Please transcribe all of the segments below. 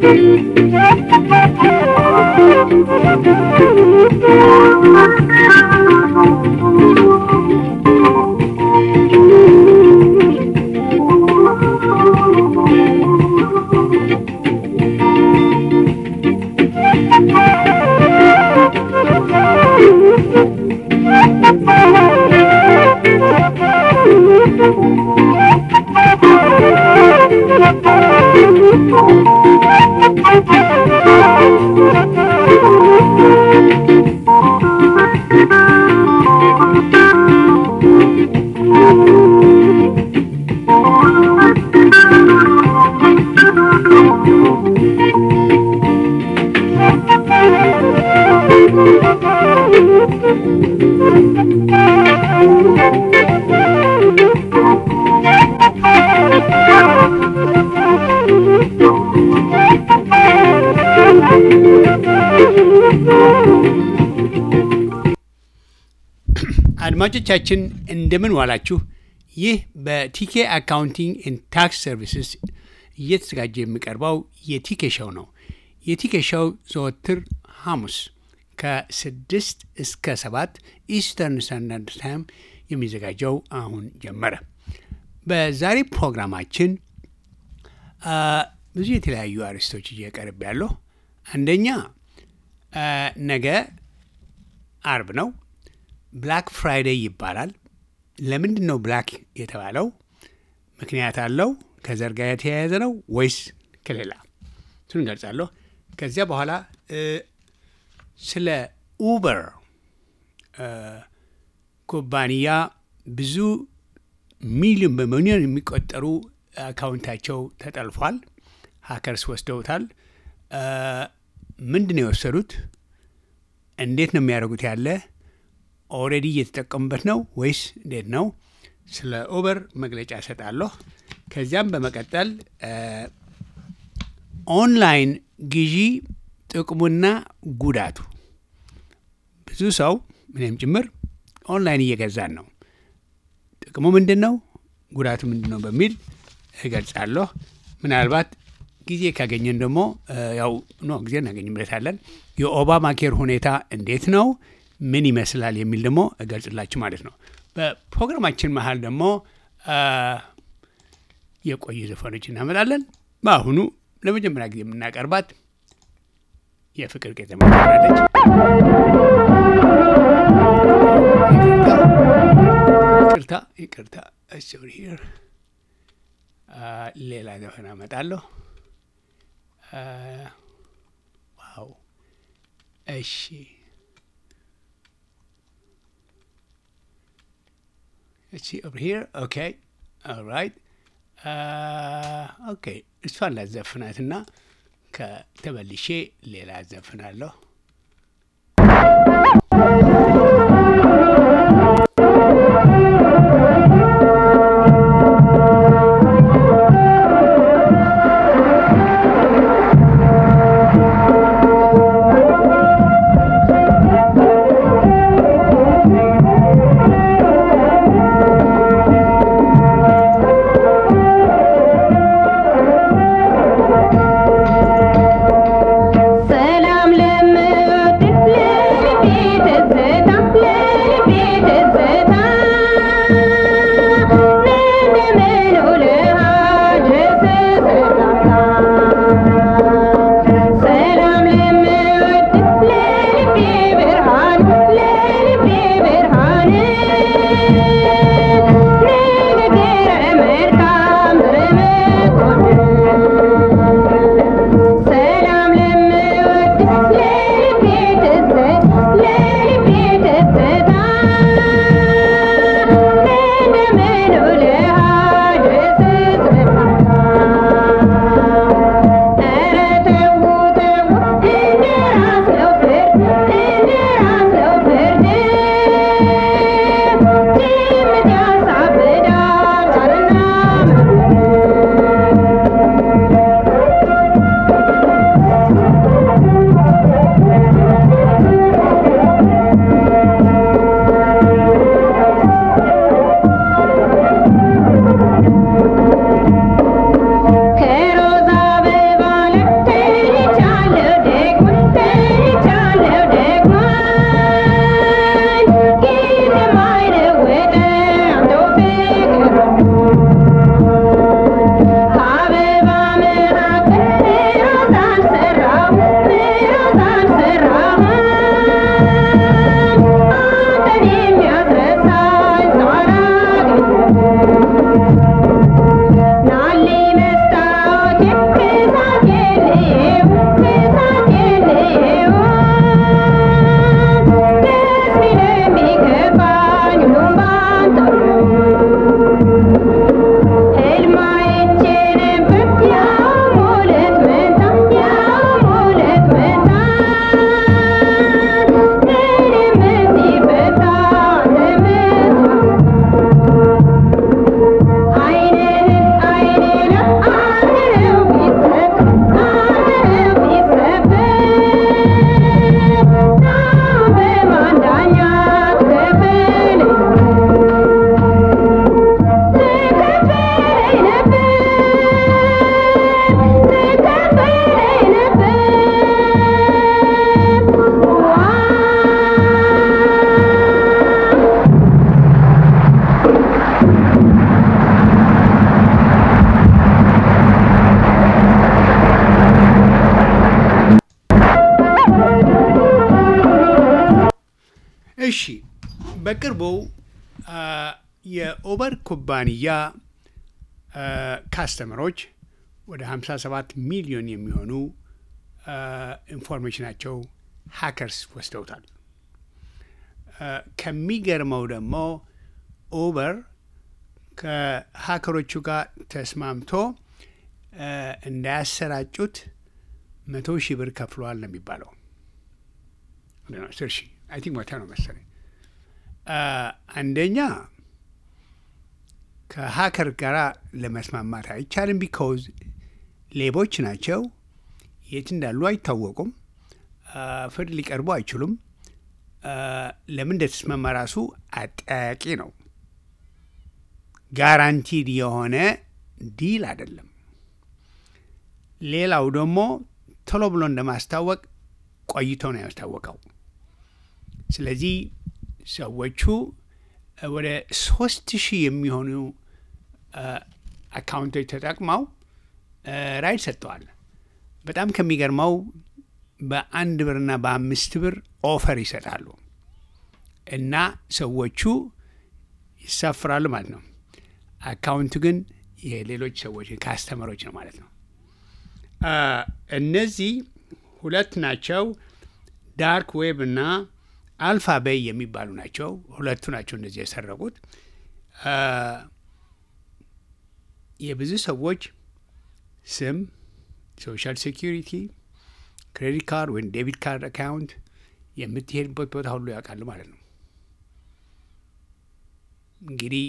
አድማጮቻችን እንደምን ዋላችሁ። ይህ በቲኬ አካውንቲንግ ኤንድ ታክስ ሰርቪስስ እየተዘጋጀ የሚቀርበው የቲኬ ሾው ነው። የቲኬ ሾው ዘወትር ሐሙስ ከስድስት እስከ ሰባት ኢስተርን ስታንዳርድ ታይም የሚዘጋጀው አሁን ጀመረ። በዛሬ ፕሮግራማችን ብዙ የተለያዩ አርዕስቶች እየቀርብ ያለሁ። አንደኛ ነገ አርብ ነው። ብላክ ፍራይዴይ ይባላል። ለምንድን ነው ብላክ የተባለው? ምክንያት አለው? ከዘር ጋር የተያያዘ ነው ወይስ ከሌላ? እሱን እንገልጻለሁ። ከዚያ በኋላ ስለ ኡበር ኩባንያ ብዙ ሚሊዮን በሚሊዮን የሚቆጠሩ አካውንታቸው ተጠልፏል። ሀከርስ ወስደውታል። ምንድን ነው የወሰዱት? እንዴት ነው የሚያደርጉት ያለ ኦልሬዲ እየተጠቀሙበት ነው ወይስ እንዴት ነው? ስለ ኡበር መግለጫ እሰጣለሁ። ከዚያም በመቀጠል ኦንላይን ግዢ ጥቅሙና ጉዳቱ፣ ብዙ ሰው ምንም ጭምር ኦንላይን እየገዛን ነው። ጥቅሙ ምንድን ነው? ጉዳቱ ምንድን ነው? በሚል እገልጻለሁ። ምናልባት ጊዜ ካገኘን ደግሞ ያው ኖ ጊዜ እናገኝበታለን። የኦባማ ኬር ሁኔታ እንዴት ነው ምን ይመስላል የሚል ደግሞ እገልጽላችሁ ማለት ነው። በፕሮግራማችን መሀል ደግሞ የቆዩ ዘፈኖች እናመጣለን። በአሁኑ ለመጀመሪያ ጊዜ የምናቀርባት የፍቅር ቄጠማ ትሆናለች። ይቅርታ ይቅርታ፣ ሂር ሌላ ዘፈን አመጣለሁ። ዋው እሺ Let's see over here. Okay. All right. ኦኬ እሷን ላዘፍናትና ከተመልሼ ሌላ አዘፍናለሁ። ሰላም ለምን እሺ በቅርቡ የኦበር ኩባንያ ካስተመሮች ወደ 57 ሚሊዮን የሚሆኑ ኢንፎርሜሽናቸው ሃከርስ ወስደውታል። ከሚገርመው ደግሞ ኡበር ከሀከሮቹ ጋር ተስማምቶ እንዳያሰራጩት መቶ ሺህ ብር ከፍለዋል ነው የሚባለው። አስር ሺህ አይ ቲንክ መቶ ነው መሰለኝ። አንደኛ ከሀከር ጋር ለመስማማት አይቻልም። ቢኮዝ ሌቦች ናቸው። የት እንዳሉ አይታወቁም። ፍርድ ሊቀርቡ አይችሉም። ለምን እንደተስማማ ራሱ አጠያቂ ነው። ጋራንቲድ የሆነ ዲል አይደለም። ሌላው ደግሞ ቶሎ ብሎ እንደማስታወቅ ቆይቶ ነው ያስታወቀው። ስለዚህ ሰዎቹ ወደ ሶስት ሺህ የሚሆኑ አካውንቶች ተጠቅመው ራይድ ሰጥተዋል። በጣም ከሚገርመው በአንድ ብርና በአምስት ብር ኦፈር ይሰጣሉ እና ሰዎቹ ይሳፍራሉ ማለት ነው። አካውንቱ ግን የሌሎች ሰዎች ካስተመሮች ነው ማለት ነው። እነዚህ ሁለት ናቸው። ዳርክ ዌብ እና አልፋ ቤይ የሚባሉ ናቸው። ሁለቱ ናቸው እነዚህ የሰረቁት። የብዙ ሰዎች ስም፣ ሶሻል ሴኪሪቲ፣ ክሬዲት ካርድ ወይም ዴቢት ካርድ አካውንት የምትሄድበት ቦታ ሁሉ ያውቃሉ ማለት ነው። እንግዲህ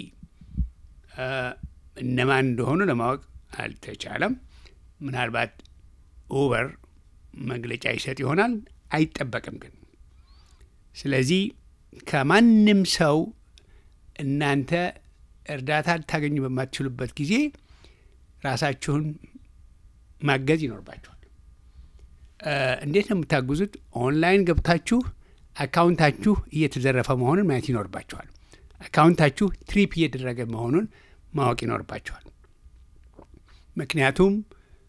እነማን እንደሆኑ ለማወቅ አልተቻለም። ምናልባት ኡበር መግለጫ ይሰጥ ይሆናል፣ አይጠበቅም ግን። ስለዚህ ከማንም ሰው እናንተ እርዳታ ልታገኙ በማትችሉበት ጊዜ ራሳችሁን ማገዝ ይኖርባችኋል። እንዴት ነው የምታግዙት? ኦንላይን ገብታችሁ አካውንታችሁ እየተዘረፈ መሆኑን ማየት ይኖርባችኋል። አካውንታችሁ ትሪፕ እየተደረገ መሆኑን ማወቅ ይኖርባችኋል። ምክንያቱም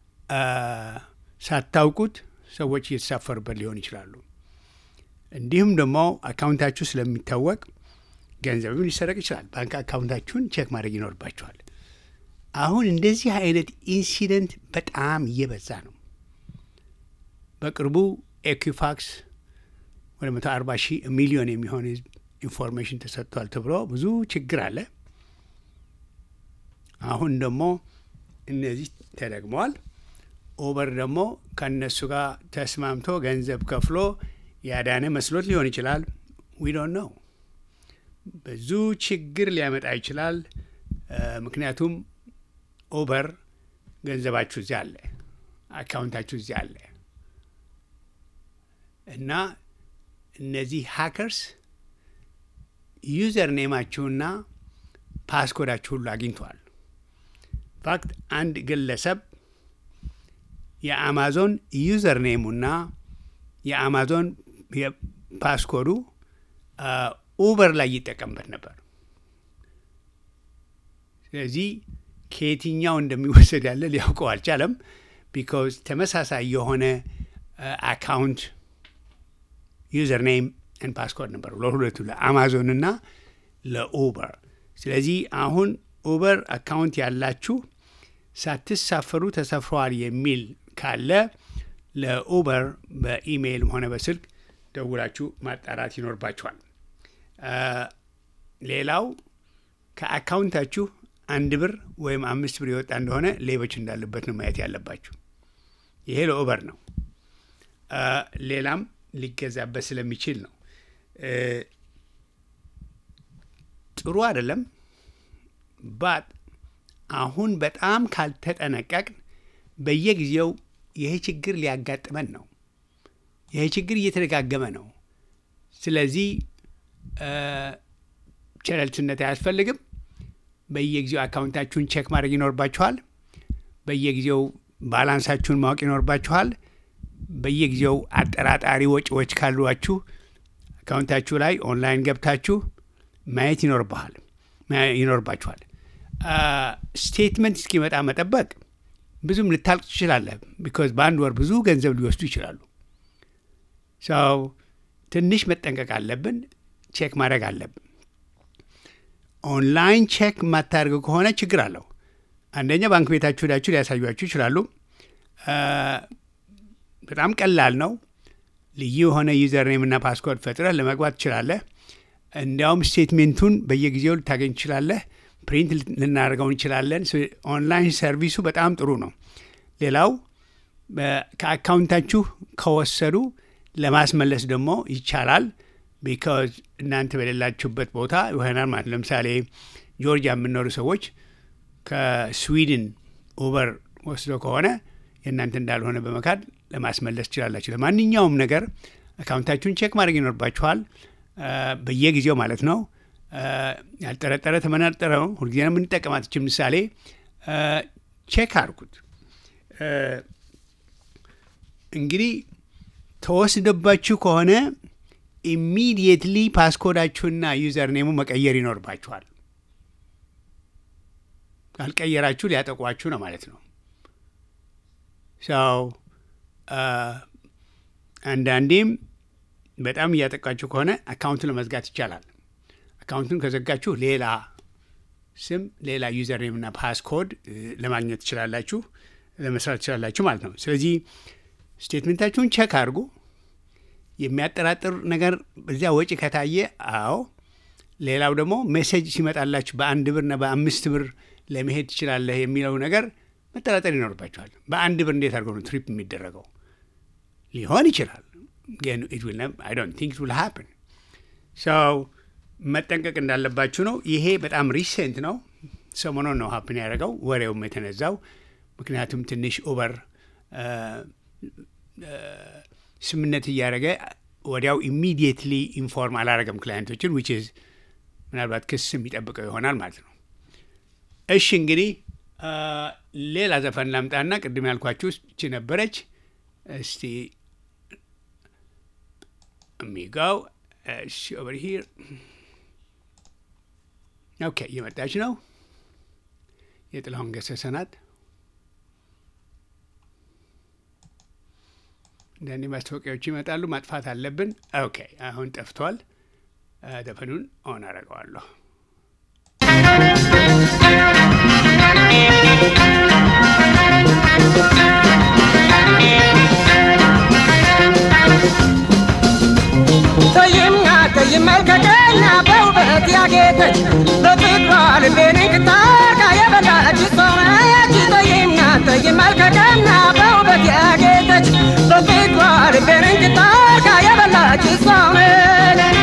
ሳታውቁት ሰዎች እየተሳፈሩበት ሊሆን ይችላሉ። እንዲሁም ደግሞ አካውንታችሁ ስለሚታወቅ ገንዘብም ሊሰረቅ ይችላል። ባንክ አካውንታችሁን ቼክ ማድረግ ይኖርባችኋል። አሁን እንደዚህ አይነት ኢንሲደንት በጣም እየበዛ ነው። በቅርቡ ኤኩፋክስ ወደ መቶ አርባ ሺህ ሚሊዮን የሚሆን ህዝብ ኢንፎርሜሽን ተሰጥቷል ተብሎ ብዙ ችግር አለ። አሁን ደግሞ እነዚህ ተደግመዋል። ኡበር ደግሞ ከእነሱ ጋር ተስማምቶ ገንዘብ ከፍሎ ያዳነ መስሎት ሊሆን ይችላል። ዊ ዶንት ነው። ብዙ ችግር ሊያመጣ ይችላል። ምክንያቱም ኡበር ገንዘባችሁ እዚያ አለ፣ አካውንታችሁ እዚያ አለ እና እነዚህ ሃከርስ ዩዘር ኔማችሁና ፓስኮዳችሁ ሁሉ አግኝተዋል። ፋክት አንድ ግለሰብ የአማዞን ዩዘር ኔሙና የአማዞን ፓስኮዱ ኡበር ላይ ይጠቀምበት ነበር። ስለዚህ ከየትኛው እንደሚወሰድ ያለ ሊያውቀው አልቻለም። ቢካዝ ተመሳሳይ የሆነ አካውንት ዩዘር ኔም ን ፓስኮድ ነበሩ ለሁለቱ ለአማዞንና ለኡበር። ስለዚህ አሁን ኡበር አካውንት ያላችሁ ሳትሳፈሩ ተሰፍረዋል የሚል ካለ ለኡበር በኢሜይልም ሆነ በስልክ ደውላችሁ ማጣራት ይኖርባችኋል። ሌላው ከአካውንታችሁ አንድ ብር ወይም አምስት ብር የወጣ እንደሆነ ሌቦች እንዳሉበት ነው ማየት ያለባችሁ። ይሄ ለኡበር ነው። ሌላም ሊገዛበት ስለሚችል ነው። ጥሩ አይደለም። ባት አሁን በጣም ካልተጠነቀቅን በየጊዜው ይሄ ችግር ሊያጋጥመን ነው። ይሄ ችግር እየተደጋገመ ነው። ስለዚህ ቸለልትነት አያስፈልግም። በየጊዜው አካውንታችሁን ቼክ ማድረግ ይኖርባችኋል። በየጊዜው ባላንሳችሁን ማወቅ ይኖርባችኋል። በየጊዜው አጠራጣሪ ወጪዎች ካሏችሁ አካውንታችሁ ላይ ኦንላይን ገብታችሁ ማየት ይኖርባል ይኖርባችኋል። ስቴትመንት እስኪመጣ መጠበቅ ብዙም ልታልቅ ትችላለህ። ቢኮዝ በአንድ ወር ብዙ ገንዘብ ሊወስዱ ይችላሉ። ሰው ትንሽ መጠንቀቅ አለብን። ቼክ ማድረግ አለብን። ኦንላይን ቼክ የማታደርግ ከሆነ ችግር አለው። አንደኛ ባንክ ቤታችሁ ሄዳችሁ ሊያሳዩችሁ ይችላሉ። በጣም ቀላል ነው። ልዩ የሆነ ዩዘር ኔም እና ፓስኮርድ ፈጥረህ ለመግባት ትችላለህ። እንዲያውም ስቴትሜንቱን በየጊዜው ልታገኝ ትችላለህ። ፕሪንት ልናደርገው እንችላለን። ኦንላይን ሰርቪሱ በጣም ጥሩ ነው። ሌላው ከአካውንታችሁ ከወሰዱ ለማስመለስ ደግሞ ይቻላል። ቢካዝ እናንተ በሌላችሁበት ቦታ ይሆናል ማለት ለምሳሌ ጆርጂያ የምኖሩ ሰዎች ከስዊድን ኡበር ወስዶ ከሆነ የእናንተ እንዳልሆነ በመካድ ለማስመለስ ትችላላችሁ። ለማንኛውም ነገር አካውንታችሁን ቼክ ማድረግ ይኖርባችኋል፣ በየጊዜው ማለት ነው። ያልጠረጠረ ተመናጠረ ነው። ሁልጊዜ ነው የምንጠቀማት። ይህች ምሳሌ ቼክ አድርጉት። እንግዲህ ተወስደባችሁ ከሆነ ኢሚዲየትሊ ፓስኮዳችሁና ዩዘር ኔሙ መቀየር ይኖርባችኋል። ካልቀየራችሁ ሊያጠቋችሁ ነው ማለት ነው። ሰው አንዳንዴም በጣም እያጠቃችሁ ከሆነ አካውንቱን ለመዝጋት ይቻላል። አካውንቱን ከዘጋችሁ ሌላ ስም፣ ሌላ ዩዘር ኔም እና ፓስኮድ ለማግኘት ትችላላችሁ፣ ለመስራት ትችላላችሁ ማለት ነው። ስለዚህ ስቴትመንታችሁን ቸክ አድርጉ። የሚያጠራጥር ነገር በዚያ ወጪ ከታየ አዎ። ሌላው ደግሞ ሜሴጅ ሲመጣላችሁ በአንድ ብርና በአምስት ብር ለመሄድ ትችላለህ የሚለው ነገር መጠራጠር ይኖርባቸዋል። በአንድ ብር እንዴት አድርገው ነው ትሪፕ የሚደረገው? ሊሆን ይችላል ግን አይ ዶንት ቲንክ ዊል ሃፕን ሰው መጠንቀቅ እንዳለባችሁ ነው። ይሄ በጣም ሪሴንት ነው፣ ሰሞኑን ነው ሀፕን ያደረገው ወሬውም የተነዛው። ምክንያቱም ትንሽ ኡበር ስምነት እያደረገ ወዲያው ኢሚዲየትሊ ኢንፎርም አላረገም ክላይንቶችን ዊች ኢዝ ምናልባት ክስ የሚጠብቀው ይሆናል ማለት ነው። እሺ እንግዲህ ሌላ ዘፈን ላምጣና ቅድም ያልኳችሁ እቺ ነበረች። እስቲ የሚጋው እሺ ኦቨር ሂር ኦኬ፣ እየመጣች ነው። የጥላሁን ገሰሰ ናት። አንዳንዴ ማስታወቂያዎች ይመጣሉ፣ ማጥፋት አለብን። ኦኬ፣ አሁን ጠፍቷል። ዘፈኑን ኦን አደርገዋለሁ። ተይምና ተይም መልከቀኛ በውበት ያጌጠች በፍቅሯ ልቤን እንክታርጋ የበላች ሰው ነች። ተይምና ተይም መልከቀኛ በውበት ያጌጠች በፍቅሯ ልቤን እንክታርጋ የበላች ሰው ነች።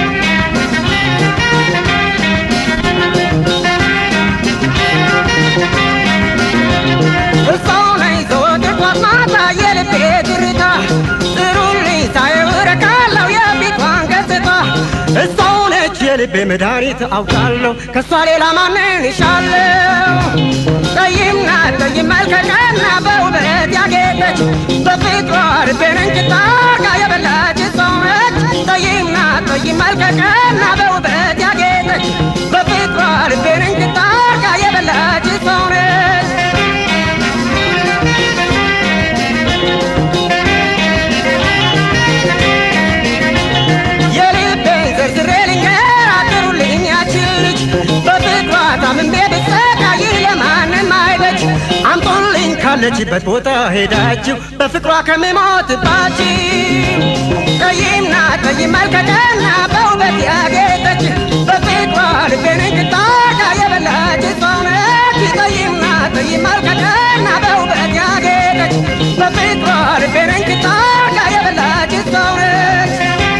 እሷው ነኝ ዘወትር ጧት ማታ የልቤ ትርታ ጥሩልኝ ሳየው እረካለሁ የፊቷን ገጽታ እሷው ነች የልቤ መድኃኒት አውቃለሁ ከእሷ ሌላ ማንን ይሻለው ጠይም ናት ጠይም መልከቀና በውበት ያጌጠች በፍቅሯ ልቤን እንጭታ አርጋ የበላች ሰው ነች ጠይም ናት ጠይም መልከቀና በውበት ያጌጠች በፍቅሯ ልቤን እንጭታ አርጋ የበላች ሰው ነች የልቤን ዘርዝሬ ልንገር አጥሩልኝ ያችን ልጅ በፍቅሯ ታምሜ ብሰቃይ ለማንም አይበጅ አምጦልኝ ካለችበት ቦታ ሄዳችሁ በፍቅሯ ከምሞትባችሁ ጠይምና ጠይም መልከቀና በውበት ያጌጠች በፍቅሯ ልቤን እንድታርጋ የበላች ሰው ነች ጠይምና ጠይም መልከቀና በውበት ያጌጠች በፍቅሯ ልቤን እንድታርጋ የበላች ሰው ነች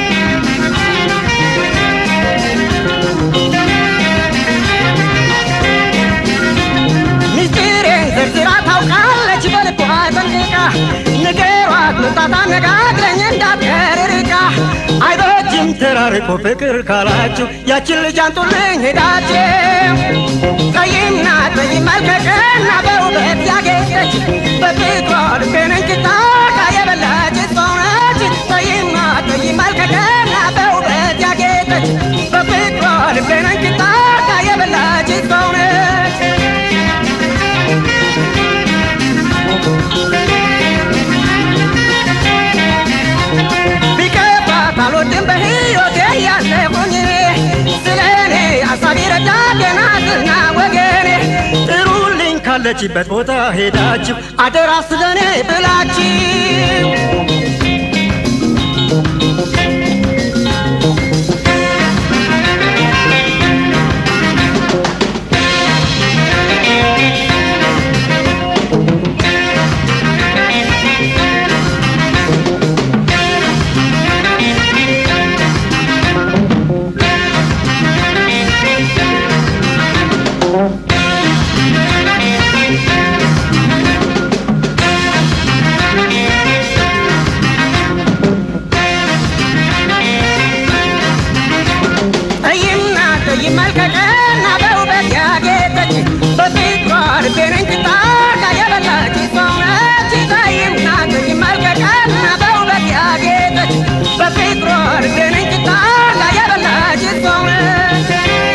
ሚስጥሬን ዘርዝራ ታውቃለች በልቧ ጠንቅቃ ንገሯት መምጣት አነጋግረኝ እንዳትቀር ርቃ አይበጅም ተራርቆ ፍቅር ካላችሁ ያችን ልጅ አንጡልኝ ሄዳችሁ ጠይምና ጠይም መልከቀና በውበት ያጌጠች በፍቅሯ ልቤን እንክታርጋ የበላች ሰው ነች ጠይምና ጠይም መልከቀና በውበት ያጌጠች በፍቅሯ ልቤን እንክታርጋ የበላች ሰው ነች ቢከፋት አልወድም በሕይወቴ ያለሁኝ ካለችበት ቦታ ሄዳችሁ አደራ ስለኔ ብላችሁ ጠይምና ቀይ መልከቀና በውበት ያጌጠች በፍቅሯ ልቤን እንቅጣቃ የበላች ሰው ነች። ጠይምና ቀይ መልከቀና በውበት ያጌጠች በፍቅሯ ልቤን እንቅጣቃ የበላች ሰው ነች።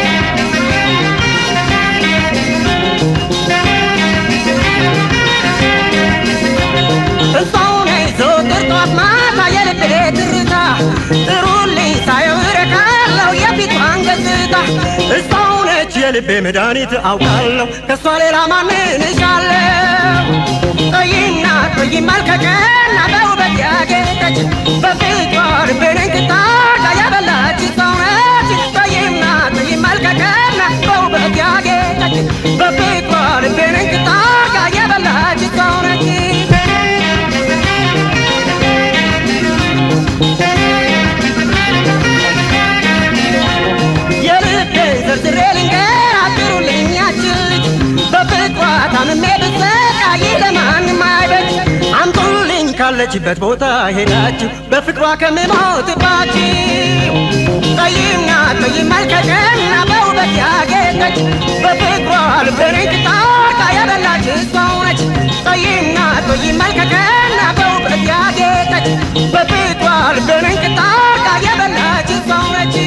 እሷው ነኝ ዘወትር ጠዋት ማታ የልቤ ትርታ ጥሩልኝ ሳየው እረካለሁ የፊቷን ገጽታ እሷው ነች የልቤ መድኃኒት አውቃለሁ ከእሷ ሌላ ማንን እሻለሁ ቀይና ቀይ መልከቀና በውበት ያጌጠች በፊቷ ልቤን እንቅጣቃ ያበላች ሰው ነች ቀይና ቀይ መልከቀና በውበት ያጌጠች በፊቷ ልቤን እንቅጣቃ ያበላች ሰው ነች የልቤ ዘርዝሬ ልንገር አጥሩልኝ ያችን ልጅ በፍቅሯ ታምሜ ብሰቃይ ለማንም አይበጅ አምጡልኝ ካለችበት ቦታ ሄዳችሁ በፍቅሯ ከምሞትባችሁ ቀይና ቀይ መልከቀና በውበት ያጌጠች በፍቅሯ ልቤን እንቅጣቃ ያበላች ሰው ነች ቀይና ቀይ መልከቀና በውበት ያጌጠች በፍቅሯ ልቤን እንቅጣቃ ያበላች ሰው ነች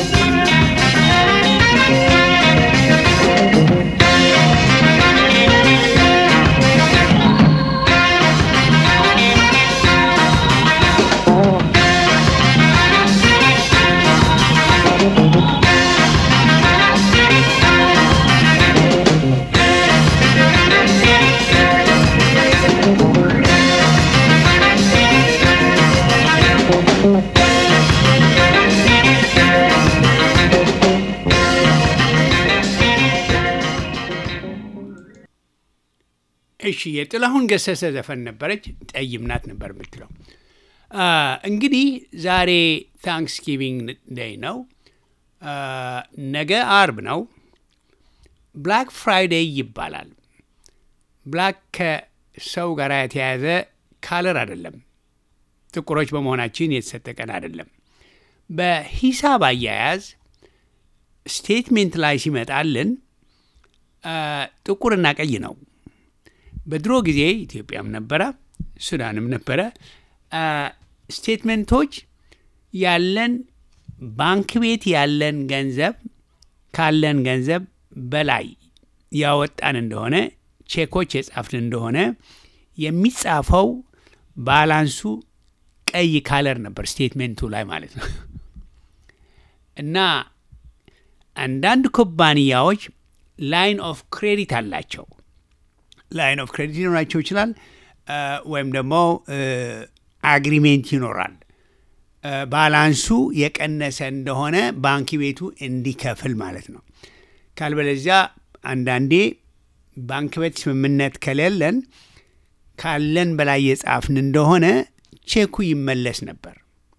እሺ የጥላሁን ገሰሰ ዘፈን ነበረች። ጠይም ናት ነበር የምትለው። አ፣ እንግዲህ ዛሬ ታንክስጊቪንግ ዴይ ነው። አ፣ ነገ አርብ ነው። ብላክ ፍራይዴይ ይባላል። ብላክ ከሰው ጋር የተያያዘ ካለር አይደለም። ጥቁሮች በመሆናችን የተሰጠ ቀን አይደለም። በሂሳብ አያያዝ ስቴትሜንት ላይ ሲመጣልን አ፣ ጥቁርና ቀይ ነው። በድሮ ጊዜ ኢትዮጵያም ነበረ፣ ሱዳንም ነበረ። አ፣ ስቴትመንቶች ያለን ባንክ ቤት ያለን ገንዘብ ካለን ገንዘብ በላይ ያወጣን እንደሆነ ቼኮች የጻፍን እንደሆነ የሚጻፈው ባላንሱ ቀይ ካለር ነበር ስቴትሜንቱ ላይ ማለት ነው። እና አንዳንድ ኩባንያዎች ላይን ኦፍ ክሬዲት አላቸው። ላይን ኦፍ ክሬዲት ሊኖራቸው ይችላል፣ አ፣ ወይም ደግሞ አግሪሜንት ይኖራል። አ፣ ባላንሱ የቀነሰ እንደሆነ ባንክ ቤቱ እንዲከፍል ማለት ነው። ካልበለዚያ አንዳንዴ ባንክ ቤት ስምምነት ከሌለን ካለን በላይ የጻፍን እንደሆነ ቼኩ ይመለስ ነበር።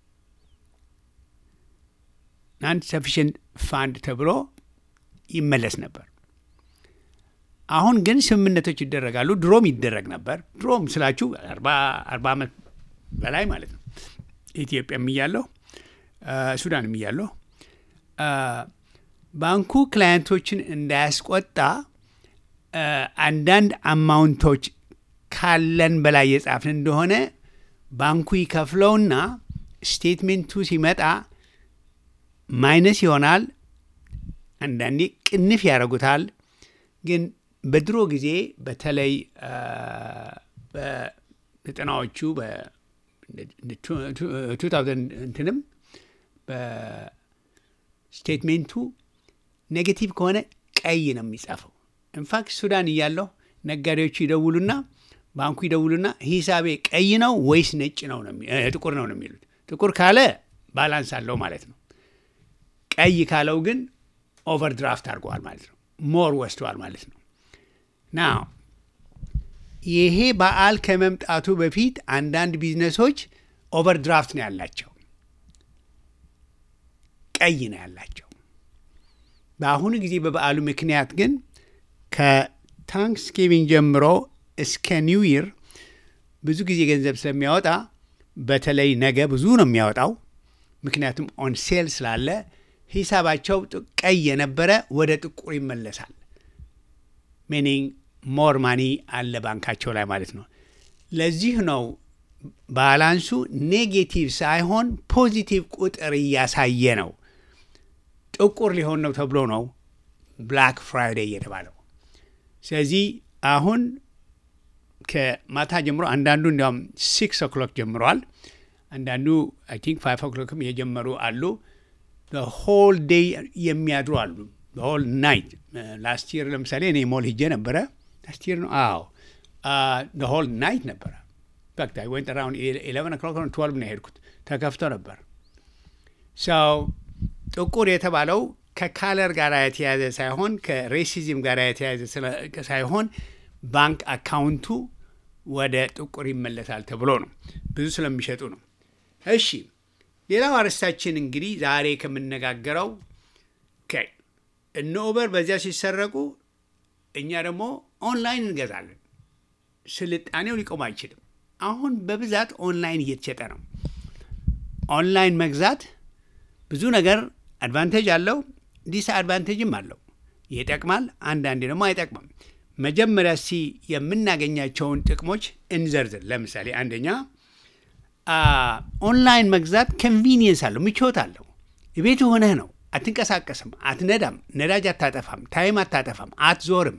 አንድ ሰፊሽንት ፋንድ ተብሎ ይመለስ ነበር። አሁን ግን ስምምነቶች ይደረጋሉ። ድሮም ይደረግ ነበር። ድሮም ስላችሁ አርባ ዓመት በላይ ማለት ነው። ኢትዮጵያም እያለሁ ሱዳንም እያለሁ ባንኩ ክላየንቶችን እንዳያስቆጣ አንዳንድ አማውንቶች ካለን በላይ የጻፍን እንደሆነ ባንኩ ይከፍለውና ስቴትሜንቱ ሲመጣ ማይነስ ይሆናል። አንዳንዴ ቅንፍ ያደርጉታል። ግን በድሮ ጊዜ በተለይ በዘጠናዎቹ በቱ ታውዘንድ እንትንም በስቴትሜንቱ ኔጌቲቭ ከሆነ ቀይ ነው የሚጻፈው። ኢንፋክት ሱዳን እያለሁ ነጋዴዎቹ ይደውሉና ባንኩ ይደውሉና ሂሳቤ ቀይ ነው ወይስ ነጭ ነው ነው የሚ- እ፣ ጥቁር ነው ነው የሚሉት። ጥቁር ካለ ባላንስ አለው ማለት ነው። ቀይ ካለው ግን ኦቨርድራፍት አድርገዋል ማለት ነው። ሞር ወስደዋል ማለት ነው። ናው ይሄ በዓል ከመምጣቱ በፊት አንዳንድ ቢዝነሶች ኦቨርድራፍት ነው ያላቸው፣ ቀይ ነው ያላቸው። በአሁኑ ጊዜ በበዓሉ ምክንያት ግን ከታንክስጊቪንግ ጀምሮ እስከ ኒው ይር ብዙ ጊዜ ገንዘብ ስለሚያወጣ በተለይ ነገ ብዙ ነው የሚያወጣው። ምክንያቱም ኦን ሴል ስላለ ሂሳባቸው ጥ- ቀይ የነበረ ወደ ጥቁር ይመለሳል። ሚኒንግ ሞር ማኒ አለ ባንካቸው ላይ ማለት ነው። ለዚህ ነው ባላንሱ ኔጌቲቭ ሳይሆን ፖዚቲቭ ቁጥር እያሳየ ነው። ጥቁር ሊሆን ነው ተብሎ ነው ብላክ ፍራይዴይ የተባለው። ስለዚህ አሁን ከማታ ጀምሮ አንዳንዱ እንዲያውም ሲክስ ኦክሎክ ጀምረዋል። አንዳንዱ አይ ቲንክ ፋይቭ ኦክሎክም የጀመሩ አሉ። ሆል ዴይ የሚያድሩ አሉ። ሆል ናይት ላስት ይር ለምሳሌ እኔ ሞል ሂጄ ነበረ። ላስት ይር ነው አዎ፣ ሆል ናይት ነበረ። በቃ ወይን ጠራውን ኢሌቨን ኦክሎክ ትወልቭ ነው የሄድኩት። ተከፍቶ ነበር። ሰው ጥቁር የተባለው ከካለር ጋር የተያዘ ሳይሆን ከሬሲዝም ጋር የተያዘ ስለ- ሳይሆን ባንክ አካውንቱ ወደ ጥቁር ይመለሳል ተብሎ ነው። ብዙ ስለሚሸጡ ነው። እሺ ሌላው አርዕስታችን እንግዲህ ዛሬ ከምነጋገረው ኦኬ፣ እነ ኡበር በዚያ ሲሰረቁ እኛ ደግሞ ኦንላይን እንገዛለን። ስልጣኔው ሊቆም አይችልም። አሁን በብዛት ኦንላይን እየተሸጠ ነው። ኦንላይን መግዛት ብዙ ነገር አድቫንቴጅ አለው፣ ዲስ አድቫንቴጅም አለው። ይጠቅማል፣ አንዳንዴ ደግሞ አይጠቅምም። መጀመሪያ ሲ የምናገኛቸውን ጥቅሞች እንዘርዝር። ለምሳሌ አንደኛ አ፣ ኦንላይን መግዛት ኮንቪኒየንስ አለው፣ ምቾት አለው። ቤቱ ሆነህ ነው፣ አትንቀሳቀስም፣ አትነዳም፣ ነዳጅ አታጠፋም፣ ታይም አታጠፋም፣ አትዞርም።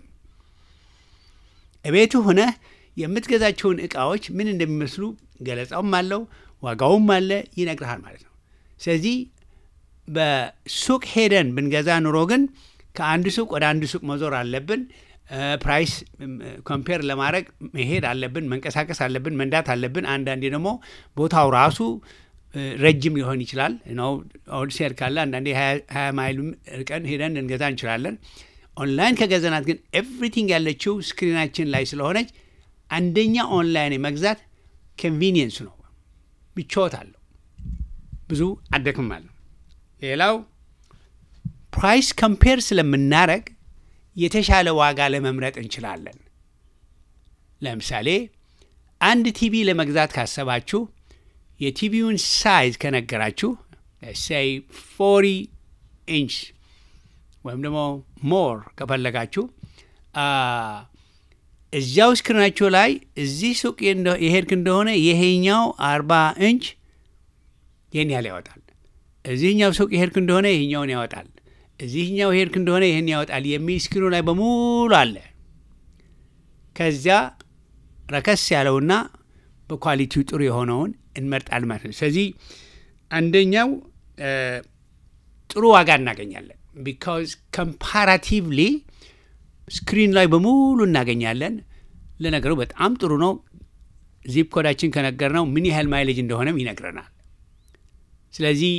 እቤቱ ሆነህ የምትገዛቸውን እቃዎች ምን እንደሚመስሉ ገለጻውም አለው፣ ዋጋውም አለ፣ ይነግርሃል ማለት ነው። ስለዚህ በሱቅ ሄደን ብንገዛ ኑሮ ግን ከአንድ ሱቅ ወደ አንድ ሱቅ መዞር አለብን። ፕራይስ ኮምፔር ለማድረግ መሄድ አለብን፣ መንቀሳቀስ አለብን፣ መንዳት አለብን። አንዳንዴ ደግሞ ቦታው ራሱ እ፣ ረጅም ሊሆን ይችላል ነው ሆልሴል ካለ አንዳንዴ ሀያ ማይል ርቀን ሄደን ልንገዛ እንችላለን። ኦንላይን ከገዛናት ግን ኤቭሪቲንግ ያለችው ስክሪናችን ላይ ስለሆነች አንደኛ ኦንላይን መግዛት ኮንቪኒየንስ ነው፣ ምቾት አለው፣ ብዙ አደክማለሁ። ሌላው ፕራይስ ኮምፔር ስለምናረግ የተሻለ ዋጋ ለመምረጥ እንችላለን። ለምሳሌ አንድ ቲቪ ለመግዛት ካሰባችሁ የቲቪውን ሳይዝ ከነገራችሁ ሳይ ፎሪ ኢንች ወይም ደግሞ ሞር ከፈለጋችሁ አ፣ እዚያው ስክሪናችሁ ላይ እዚህ ሱቅ እንደ- የሄድክ እንደሆነ ይሄኛው አርባ ኢንች ይህን ያህል ያወጣል። እዚህኛው ሱቅ የሄድክ እንደሆነ ይህኛውን ያወጣል። እዚህኛው የሄድክ እንደሆነ ይህን ያወጣል የሚል ስክሪኑ ላይ በሙሉ አለ። ከዚያ ረከስ ያለውና በኳሊቲው ጥሩ የሆነውን እንመርጣል ማለት ነው። ስለዚህ አንደኛው እ፣ ጥሩ ዋጋ እናገኛለን። ቢካዝ ኮምፓራቲቭሊ ስክሪን ላይ በሙሉ እናገኛለን። ለነገሩ በጣም ጥሩ ነው። ዚፕ ኮዳችን ከነገርነው ምን ያህል ማይሌጅ እንደሆነም ይነግረናል። ስለዚህ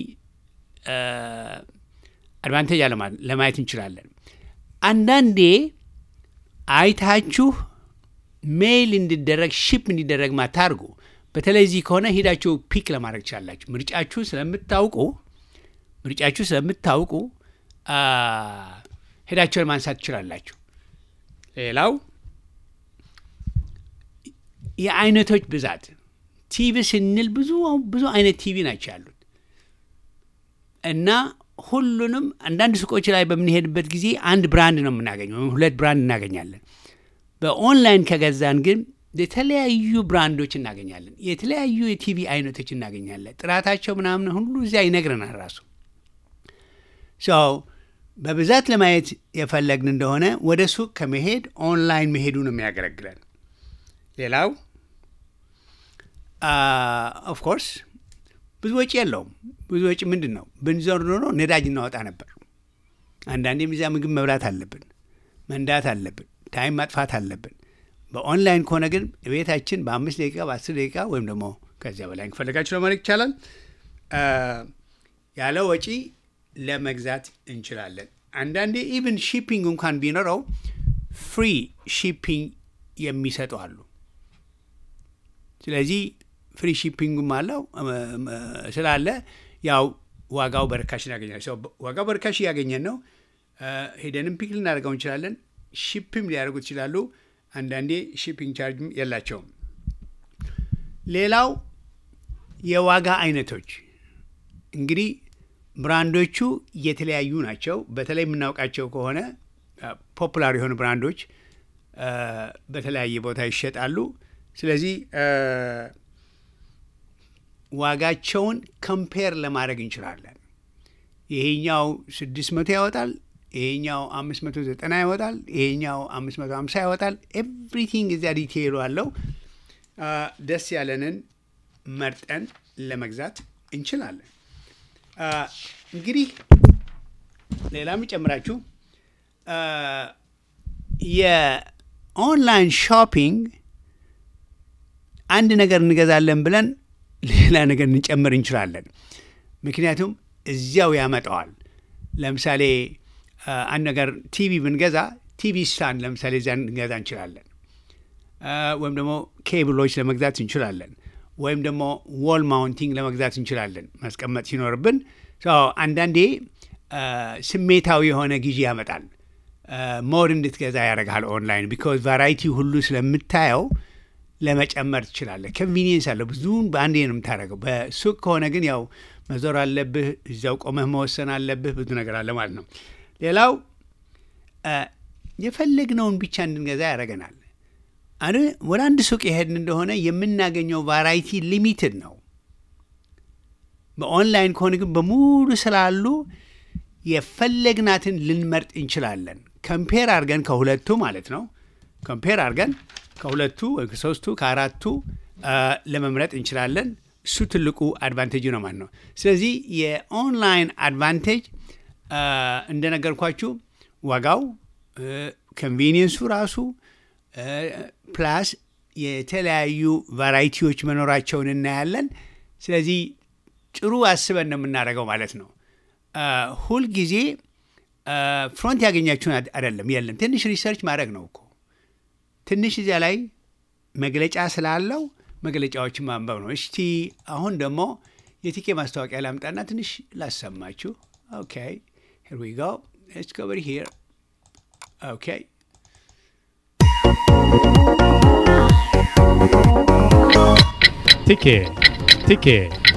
አድቫንቴጅ ለማየት እንችላለን። አንዳንዴ አይታችሁ ሜይል እንዲደረግ ሺፕ እንዲደረግ ማታርጉ በተለይ እዚህ ከሆነ ሄዳችሁ ፒክ ለማድረግ ትችላላችሁ። ምርጫችሁ ስለምታውቁ ምርጫችሁ ስለምታውቁ አ፣ ሄዳችሁን ማንሳት ትችላላችሁ። ሌላው የአይነቶች ብዛት ቲቪ ስንል ብዙ ብዙ አይነት ቲቪ ናቸው ያሉት እና ሁሉንም አንዳንድ ሱቆች ላይ በምንሄድበት ጊዜ አንድ ብራንድ ነው የምናገኘው፣ ወይም ሁለት ብራንድ እናገኛለን። በኦንላይን ከገዛን ግን የተለያዩ ብራንዶች እናገኛለን። የተለያዩ የቲቪ አይነቶች እናገኛለን። ጥራታቸው ምናምን ሁሉ እዚያ ይነግረናል ራሱ ሰው በብዛት ለማየት የፈለግን እንደሆነ ወደ ሱቅ ከመሄድ ኦንላይን መሄዱ ነው የሚያገለግለን። ሌላው ኦፍኮርስ ብዙ ወጪ የለውም። ብዙ ወጪ ምንድን ነው? ብንዞር ኖሮ ነዳጅ እናወጣ ነበር። አንዳንዴም እዚያ ምግብ መብላት አለብን፣ መንዳት አለብን፣ ታይም ማጥፋት አለብን። በኦንላይን ከሆነ ግን ቤታችን በአምስት ደቂቃ በአስር ደቂቃ ወይም ደግሞ ከዚያ በላይ ከፈለጋችሁ ለማድረግ ይቻላል። ያለ ወጪ ለመግዛት እንችላለን። አንዳንዴ ኢቭን ሺፒንግ እንኳን ቢኖረው ፍሪ ሺፒንግ የሚሰጡ አሉ። ስለዚህ ፍሪ ሺፒንግም አለው ስላለ ያው ዋጋው በርካሽ እናገኛል። ዋጋው በርካሽ እያገኘን ነው። ሄደንም ፒክ ልናደርገው እንችላለን። ሺፕም ሊያደርጉት ይችላሉ። አንዳንዴ ሺፒንግ ቻርጅም የላቸውም። ሌላው የዋጋ አይነቶች እንግዲህ ብራንዶቹ የተለያዩ ናቸው። በተለይ የምናውቃቸው ከሆነ ፖፑላር የሆኑ ብራንዶች በተለያየ ቦታ ይሸጣሉ። ስለዚህ ዋጋቸውን ከምፔር ለማድረግ እንችላለን። ይሄኛው ስድስት መቶ ያወጣል፣ ይሄኛው አምስት መቶ ዘጠና ያወጣል፣ ይሄኛው አምስት መቶ ሀምሳ ያወጣል። ኤቭሪቲንግ እዚያ ዲቴይሉ አለው። ደስ ያለንን መርጠን ለመግዛት እንችላለን። እንግዲህ ሌላ የሚጨምራችሁ የኦንላይን ሾፒንግ አንድ ነገር እንገዛለን ብለን ሌላ ነገር እንጨምር እንችላለን። ምክንያቱም እዚያው ያመጣዋል። ለምሳሌ አንድ ነገር ቲቪ ብንገዛ ቲቪ ስታንድ ለምሳሌ እዚያ እንገዛ እንችላለን። ወይም ደግሞ ኬብሎች ለመግዛት እንችላለን። ወይም ደግሞ ዎል ማውንቲንግ ለመግዛት እንችላለን ማስቀመጥ ሲኖርብን። አንዳንዴ ስሜታዊ የሆነ ጊዜ ያመጣል። ሞር እንድትገዛ ያደርግሃል ኦንላይን ቢኮዝ ቫራይቲ ሁሉ ስለምታየው ለመጨመር ትችላለህ። ኮንቪኒየንስ አለው። ብዙውን በአንዴ ነው የምታደርገው። በሱቅ ከሆነ ግን ያው መዞር አለብህ፣ እዚያው ቆመህ መወሰን አለብህ። ብዙ ነገር አለ ማለት ነው። ሌላው የፈለግነውን ብቻ እንድንገዛ ያደርገናል። ወደ አንድ ሱቅ የሄድን እንደሆነ የምናገኘው ቫራይቲ ሊሚትድ ነው። በኦንላይን ከሆነ ግን በሙሉ ስላሉ የፈለግናትን ልንመርጥ እንችላለን። ከምፔር አድርገን ከሁለቱ ማለት ነው። ከምፔር አድርገን ከሁለቱ ወይ ከሶስቱ ከአራቱ ለመምረጥ እንችላለን። እሱ ትልቁ አድቫንቴጅ ነው ማለት ነው። ስለዚህ የኦንላይን አድቫንቴጅ እንደነገርኳችሁ ዋጋው፣ ኮንቪኒየንሱ ራሱ ፕላስ የተለያዩ ቫራይቲዎች መኖራቸውን እናያለን። ስለዚህ ጥሩ አስበን ነው የምናደርገው ማለት ነው። ሁልጊዜ ፍሮንት ያገኛችሁን አይደለም የለም፣ ትንሽ ሪሰርች ማድረግ ነው እኮ ትንሽ እዚያ ላይ መግለጫ ስላለው መግለጫዎችን ማንበብ ነው። እስቲ አሁን ደግሞ የቲኬ ማስታወቂያ ላምጣና ትንሽ ላሰማችሁ። ኦኬ ሄር ዊ ጎ ሌትስ ጎ ኦቨር ሂር ኦኬ ቲኬ ቲኬ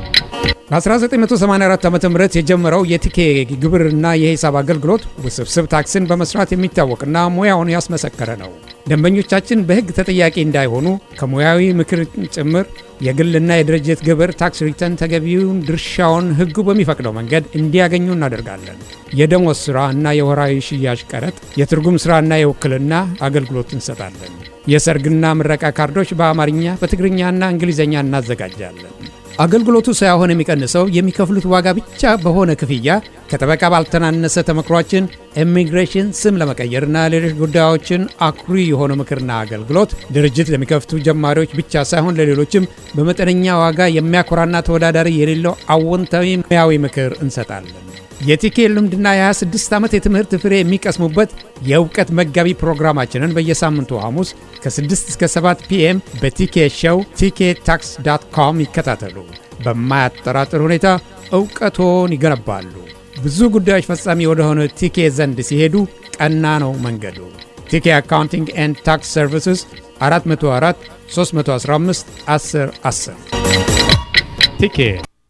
በ1984 ዓ ም የጀመረው የቲኬ ግብርና የሂሳብ አገልግሎት ውስብስብ ታክስን በመስራት የሚታወቅና ሙያውን ያስመሰከረ ነው። ደንበኞቻችን በሕግ ተጠያቂ እንዳይሆኑ ከሙያዊ ምክር ጭምር የግልና የድርጅት ግብር ታክስ ሪተርን ተገቢውን ድርሻውን ሕጉ በሚፈቅደው መንገድ እንዲያገኙ እናደርጋለን። የደሞዝ ሥራ እና የወራዊ ሽያጭ ቀረጥ፣ የትርጉም ሥራና የውክልና አገልግሎት እንሰጣለን። የሰርግና ምረቃ ካርዶች በአማርኛ በትግርኛና እንግሊዝኛ እናዘጋጃለን። አገልግሎቱ ሳይሆን የሚቀንሰው የሚከፍሉት ዋጋ ብቻ በሆነ ክፍያ ከጠበቃ ባልተናነሰ ተመክሯችን ኢሚግሬሽን ስም ለመቀየርና ሌሎች ጉዳዮችን አኩሪ የሆነ ምክርና አገልግሎት ድርጅት ለሚከፍቱ ጀማሪዎች ብቻ ሳይሆን ለሌሎችም በመጠነኛ ዋጋ የሚያኮራና ተወዳዳሪ የሌለው አዎንታዊ ሙያዊ ምክር እንሰጣለን። የቲኬ ልምድና የ26 ዓመት የትምህርት ፍሬ የሚቀስሙበት የእውቀት መጋቢ ፕሮግራማችንን በየሳምንቱ ሐሙስ ከ6 እስከ 7 ፒኤም በቲኬ ሾው ቲኬ ታክስ ዳት ኮም ይከታተሉ። በማያጠራጥር ሁኔታ እውቀቶን ይገነባሉ። ብዙ ጉዳዮች ፈጻሚ ወደሆነ ቲኬ ዘንድ ሲሄዱ ቀና ነው መንገዱ። ቲኬ አካውንቲንግ ኤንድ ታክስ ሰርቪስስ 404 315 10 10 ቲኬ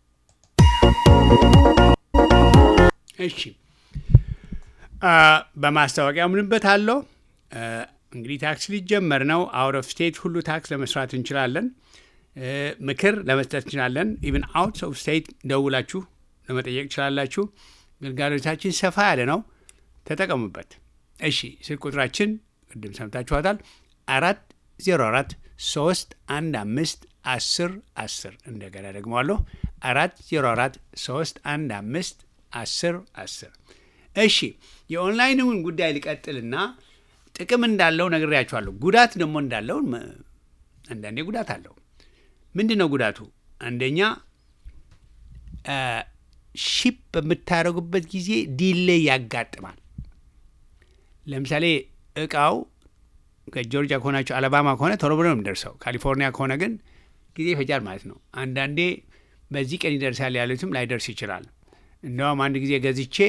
እሺ በማስታወቂያ ምንበት አለው እንግዲህ ታክስ ሊጀመር ነው። አውት ኦፍ ስቴት ሁሉ ታክስ ለመስራት እንችላለን። ምክር ለመስጠት እንችላለን። ኢቭን አውት ኦፍ ስቴት ደውላችሁ ለመጠየቅ ትችላላችሁ። ግልጋሎታችን ሰፋ ያለ ነው። ተጠቀሙበት። እሺ ስልክ ቁጥራችን ቅድም ሰምታችኋታል። አራት ዜሮ አራት ሶስት አንድ አምስት አስር አስር እንደገና ደግመዋለሁ። አራት ዜሮ አራት ሶስት አንድ አምስት አስር አስር እሺ የኦንላይንን ጉዳይ ሊቀጥልና ጥቅም እንዳለው ነግሬያችኋለሁ። ጉዳት ደግሞ እንዳለው መ- አንዳንዴ ጉዳት አለው። ምንድን ነው ጉዳቱ? አንደኛ ሺፕ በምታደርጉበት ጊዜ ዲሌይ ያጋጥማል። ለምሳሌ እቃው ከጆርጂያ ከሆናቸው አለባማ ከሆነ ቶሎ ብሎ ነው የሚደርሰው። ካሊፎርኒያ ከሆነ ግን ጊዜ ይፈጃል ማለት ነው። አንዳንዴ በዚህ ቀን ይደርሳል ያሉትም ላይደርስ ይችላል። እንደውም አንድ ጊዜ ገዝቼ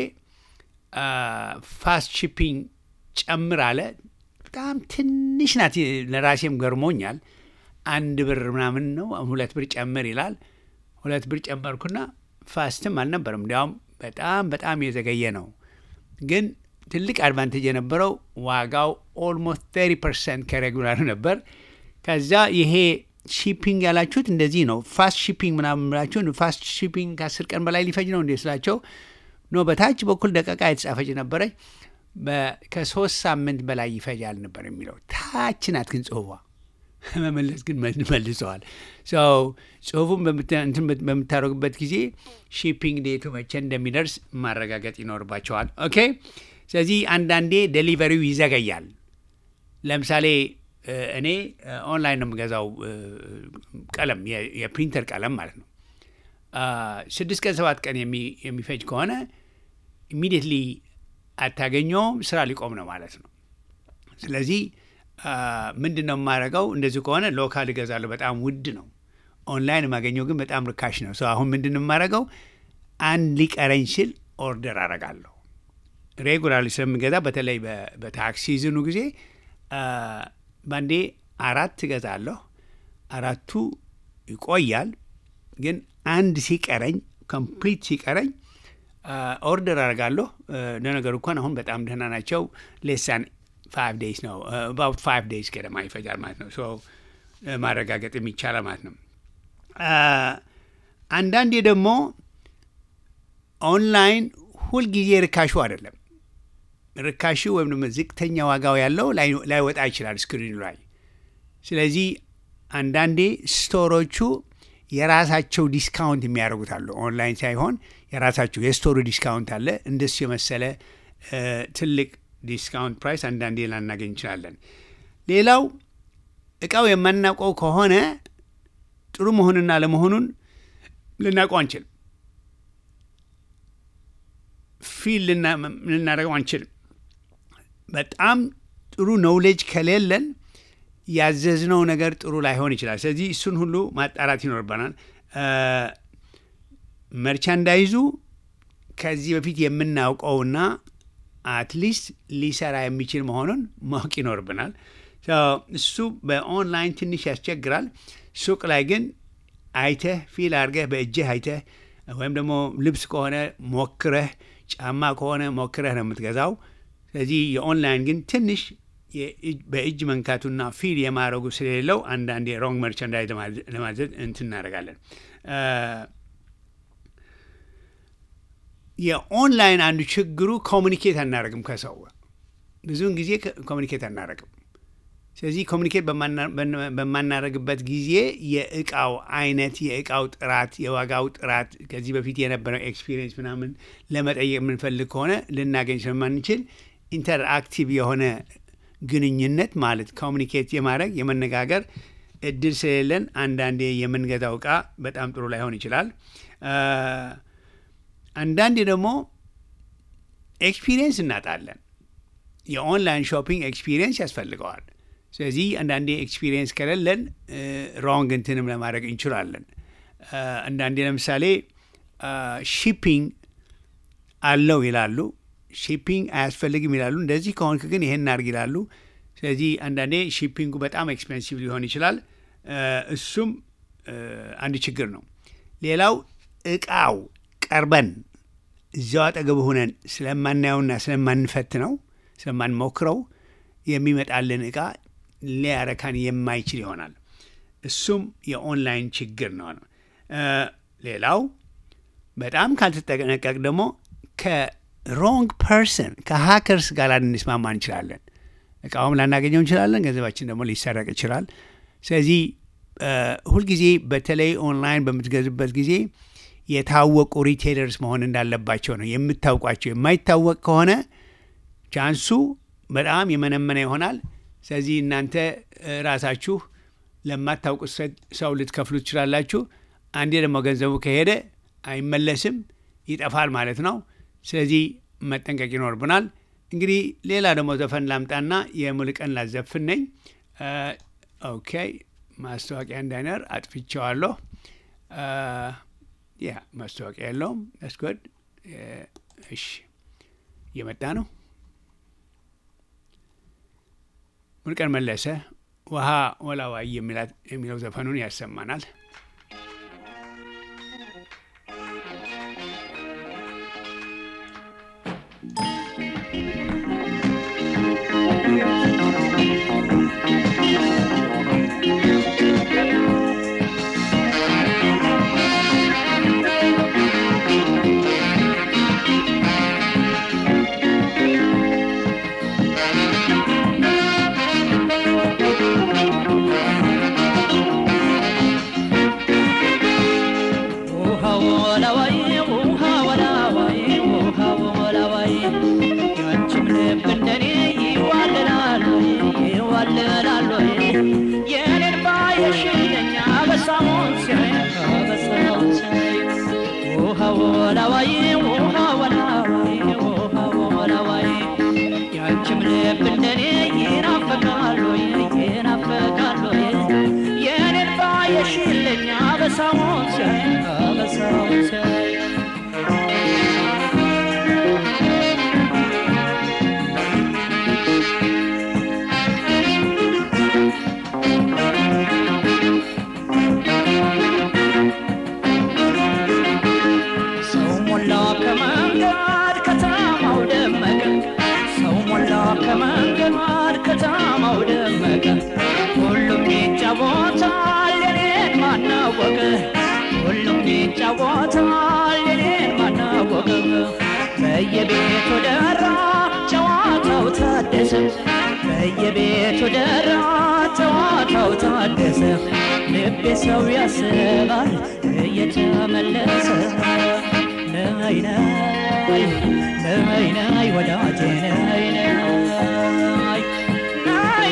ፋስት ሺፒንግ ጨምር አለ። በጣም ትንሽ ናት። ለራሴም ገርሞኛል። አንድ ብር ምናምን ነው ሁለት ብር ጨምር ይላል። ሁለት ብር ጨመርኩና ፋስትም አልነበረም። እንዲያውም በጣም በጣም የዘገየ ነው። ግን ትልቅ አድቫንቴጅ የነበረው ዋጋው ኦልሞስት 30 ፐርሰንት ከሬጉላር ነበር። ከዛ ይሄ ሺፒንግ ያላችሁት እንደዚህ ነው፣ ፋስት ሺፒንግ ምናምን ብላችሁ ፋስት ሺፒንግ ከአስር ቀን በላይ ሊፈጅ ነው እንዴ ስላቸው ኖ በታች በኩል ደቀቃ የተጻፈች ነበረች በ- ከሶስት ሳምንት በላይ ይፈጃል ነበር የሚለው ታች ናት ግን ጽሁፏ መመለስ ግን መል- መልሰዋል። ሰው ጽሁፉን በምታ- እንትን በ- በምታደርጉበት ጊዜ ሺፒንግ ዴቱ መቼ እንደሚደርስ ማረጋገጥ ይኖርባቸዋል። ኦኬ። ስለዚህ አንዳንዴ ዴሊቨሪው ይዘገያል። ለምሳሌ እ፣ እኔ እ፣ ኦንላይን ነው የምገዛው እ፣ ቀለም የ- የፕሪንተር ቀለም ማለት ነው። አ፣ ስድስት ቀን ሰባት ቀን የሚ- የሚፈጅ ከሆነ ኢሚዲየትሊ አታገኘውም፣ ስራ ሊቆም ነው ማለት ነው። ስለዚህ ምንድን ነው የማደርገው? እንደዚህ ከሆነ ሎካል እገዛለሁ፣ በጣም ውድ ነው። ኦንላይን የማገኘው ግን በጣም ርካሽ ነው። ሰው አሁን ምንድን ነው የማደርገው? አንድ ሊቀረኝ ሲል ኦርደር አደርጋለሁ። ሬጉላርሊ ስለምገዛ በተለይ በ- በታክስ ሲዝኑ ጊዜ አ፣ ባንዴ አራት እገዛለሁ። አራቱ ይቆያል፣ ግን አንድ ሲቀረኝ ኮምፕሊት ሲቀረኝ ኦርደር አደርጋለሁ። ለነገሩ እንኳን አሁን በጣም ደህና ናቸው። ሌሳን ፋይቭ ዴይስ ነው አባውት ፋይቭ ዴይስ ገደማ ይፈጃል ማለት ነው። ሶ ማረጋገጥ የሚቻላል ማለት ነው። አ፣ አንዳንዴ ደግሞ ኦንላይን ሁልጊዜ ርካሹ አይደለም። ርካሹ ወይም ደግሞ ዝቅተኛ ዋጋው ያለው ላይ- ላይወጣ ይችላል ስክሪኑ ላይ። ስለዚህ አንዳንዴ ስቶሮቹ የራሳቸው ዲስካውንት የሚያደርጉት አሉ። ኦንላይን ሳይሆን የራሳቸው የስቶሩ ዲስካውንት አለ። እንደሱ የመሰለ እ፣ ትልቅ ዲስካውንት ፕራይስ አንዳንዴ ላናገኝ እንችላለን። ሌላው እቃው የማናውቀው ከሆነ ጥሩ መሆንና ለመሆኑን ልናውቀው አንችልም። ፊል ልናደርገው አንችልም። በጣም ጥሩ ኖውሌጅ ከሌለን ያዘዝነው ነገር ጥሩ ላይሆን ይችላል። ስለዚህ እሱን ሁሉ ማጣራት ይኖርበናል። መርቻንዳይዙ ከዚህ በፊት የምናውቀውና አትሊስት ሊሰራ የሚችል መሆኑን ማወቅ ይኖርብናል። እሱ በኦንላይን ትንሽ ያስቸግራል። ሱቅ ላይ ግን አይተህ ፊል አድርገህ በእጅህ አይተህ ወይም ደግሞ ልብስ ከሆነ ሞክረህ፣ ጫማ ከሆነ ሞክረህ ነው የምትገዛው። ስለዚህ የኦንላይን ግን ትንሽ በእጅ መንካቱና ፊል የማድረጉ ስለሌለው አንዳንዴ ሮንግ መርቻንዳይዝ ለማዘዝ እንትን እናደርጋለን። የኦንላይን አንዱ ችግሩ ኮሚኒኬት አናደርግም ከሰው ብዙውን ጊዜ ኮሚኒኬት አናደርግም። ስለዚህ ኮሚኒኬት በማናደርግበት ጊዜ የእቃው አይነት፣ የእቃው ጥራት፣ የዋጋው ጥራት ከዚህ በፊት የነበረው ኤክስፒሪየንስ ምናምን ለመጠየቅ የምንፈልግ ከሆነ ልናገኝ ስለማንችል ኢንተርአክቲቭ የሆነ ግንኙነት ማለት ኮሚኒኬት የማድረግ የመነጋገር እድል ስለሌለን አንዳንዴ የምንገዛው እቃ በጣም ጥሩ ላይሆን ይችላል። አንዳንዴ ደግሞ ኤክስፒሪየንስ እናጣለን። የኦንላይን ሾፒንግ ኤክስፒሪየንስ ያስፈልገዋል። ስለዚህ አንዳንዴ ኤክስፒሪየንስ ከሌለን ሮንግ እንትንም ለማድረግ እንችላለን። አንዳንዴ ለምሳሌ ሺፒንግ አለው ይላሉ፣ ሺፒንግ አያስፈልግም ይላሉ። እንደዚህ ከሆንክ ግን ይሄን እናድርግ ይላሉ። ስለዚህ አንዳንዴ ሺፒንጉ በጣም ኤክስፔንሲቭ ሊሆን ይችላል። እሱም አንድ ችግር ነው። ሌላው እቃው ቀርበን እዚያው አጠገብ ሆነን ስለማናየውና ስለማንፈትነው ስለማንሞክረው የሚመጣልን እቃ ሊያረካን የማይችል ይሆናል። እሱም የኦንላይን ችግር ነው። ሌላው በጣም ካልተጠነቀቅ ደግሞ ከሮንግ ፐርሰን ከሀከርስ ጋር ልንስማማ እንችላለን። እቃውም ላናገኘው እንችላለን። ገንዘባችን ደግሞ ሊሰረቅ ይችላል። ስለዚህ ሁልጊዜ በተለይ ኦንላይን በምትገዙበት ጊዜ የታወቁ ሪቴለርስ መሆን እንዳለባቸው ነው የምታውቋቸው። የማይታወቅ ከሆነ ቻንሱ በጣም የመነመነ ይሆናል። ስለዚህ እናንተ እ፣ ራሳችሁ ለማታውቁት ሰ- ሰው ልትከፍሉ ትችላላችሁ። አንዴ ደግሞ ገንዘቡ ከሄደ አይመለስም፣ ይጠፋል ማለት ነው። ስለዚህ መጠንቀቅ ይኖርብናል። እንግዲህ ሌላ ደግሞ ዘፈን ላምጣና የሙሉቀን ላዘፍን ነኝ። እ፣ ኦኬ ማስታወቂያ እንዳይኖር አጥፍቼዋለሁ። እ፣ ያ ማስታወቂያ የለውም። ስጎድ እሺ፣ እየመጣ ነው። ሙሉቀን መለሰ ውሃ ወላዋይ የሚላት- የሚለው ዘፈኑን ያሰማናል። ውሃ ወላዋይ ውሃ ወላዋይ ውሃ ወላዋይ ያንቺም ልብ እንደኔ ይዋልላል ይዋልላል የኔን ባየሽለኛ በሳሙን ሲያይ በሳሙን ሲያይ ውሃ ወላዋይ ውሃ ወላዋይ ውሃ ወላዋይ ያንቺም ልብ እንደኔ ይናፈቃል ይናፈቃል የኔን ባየሽለኛ በሳሙን ሲያይ በሳሙን ሲያይ ሰው ሞላ ከመንገድ ከተማው ደመቀ ሰው ሞላ ከመንገድ ከተማው ደመቀ ሁሉም ይጫወታል የኔን ማናወቀ ሁሉም ይጫወታል የኔን ማናወቀ በየቤቱ ደራ ጨዋታው ታደሰ በየቤቱ ደራ ጨዋታው ታደሰ ልቤ ሰው ያስባል እየተመለሰ ነይ ነይ ነይ ነይ ወዳጄ ነይ ነይ ነይ ነይ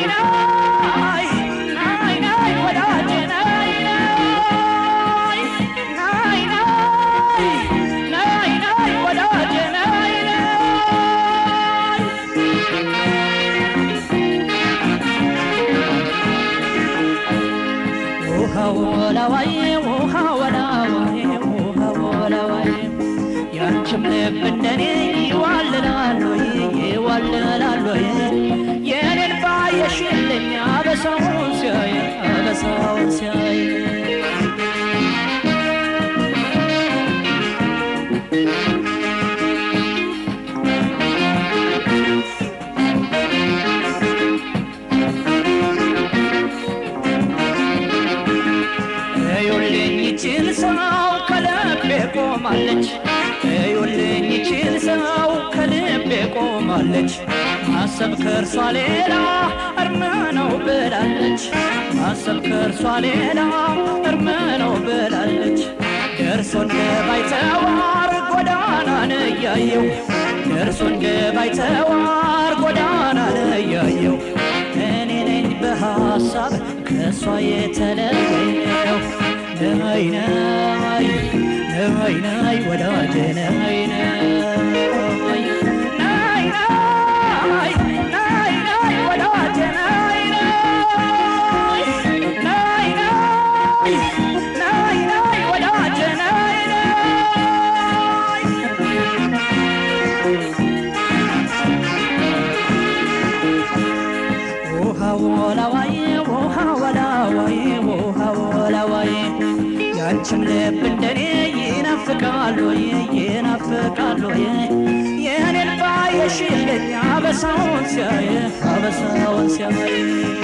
ነይ ነይ ወዳጄ ነይ ነይ ነይ ነይ ነይ ነይ ወዳጄ ነይ ነይ ውሃ ወላዋይ ውሃ ወላዋይ ውሃ ወላዋይ ያንቺም ልብ እንደኔ ይዋልላል ወይ ይዋልላል ወይ የኔን ባየሽልኝ አበሳውን ሲያይ አበሳውን ሲያይ እዩልኝ ይችል ሰው ከልቤ ቆማለች እዩልኝ ይችል ሰው ከልቤ ቆማለች ማሰብ ከእርሷ ሌላ እርም ነው ብላለች ማሰብ ከእርሷ ሌላ እርም ነው ብላለች ደርሶ እንደ ባይተዋር ጎዳናን እያየው ደርሶ እንደ ባይተዋር ጎዳናን እያየው እኔ ነኝ በሐሳብ ከእሷ የተለየው ነይ ነይ ነይ ነይ ወዳጄ ነይ ነይ ነይ ነይ ነይ ነይ ወዳጄ ነይ ነይ ነይ ነይ ነይ ነይ ወዳጄ ነይ ነይ ውሃ ወላዋይ ውሃ ወላዋይ ውሃ ወላዋይ ያንቺም ልብ እንደኔ ይናፍቃል ወይ ይናፍቃል ወይ የኔን ባየሽልኝ አበሳውን ሲያይ አበሳውን ሲያይ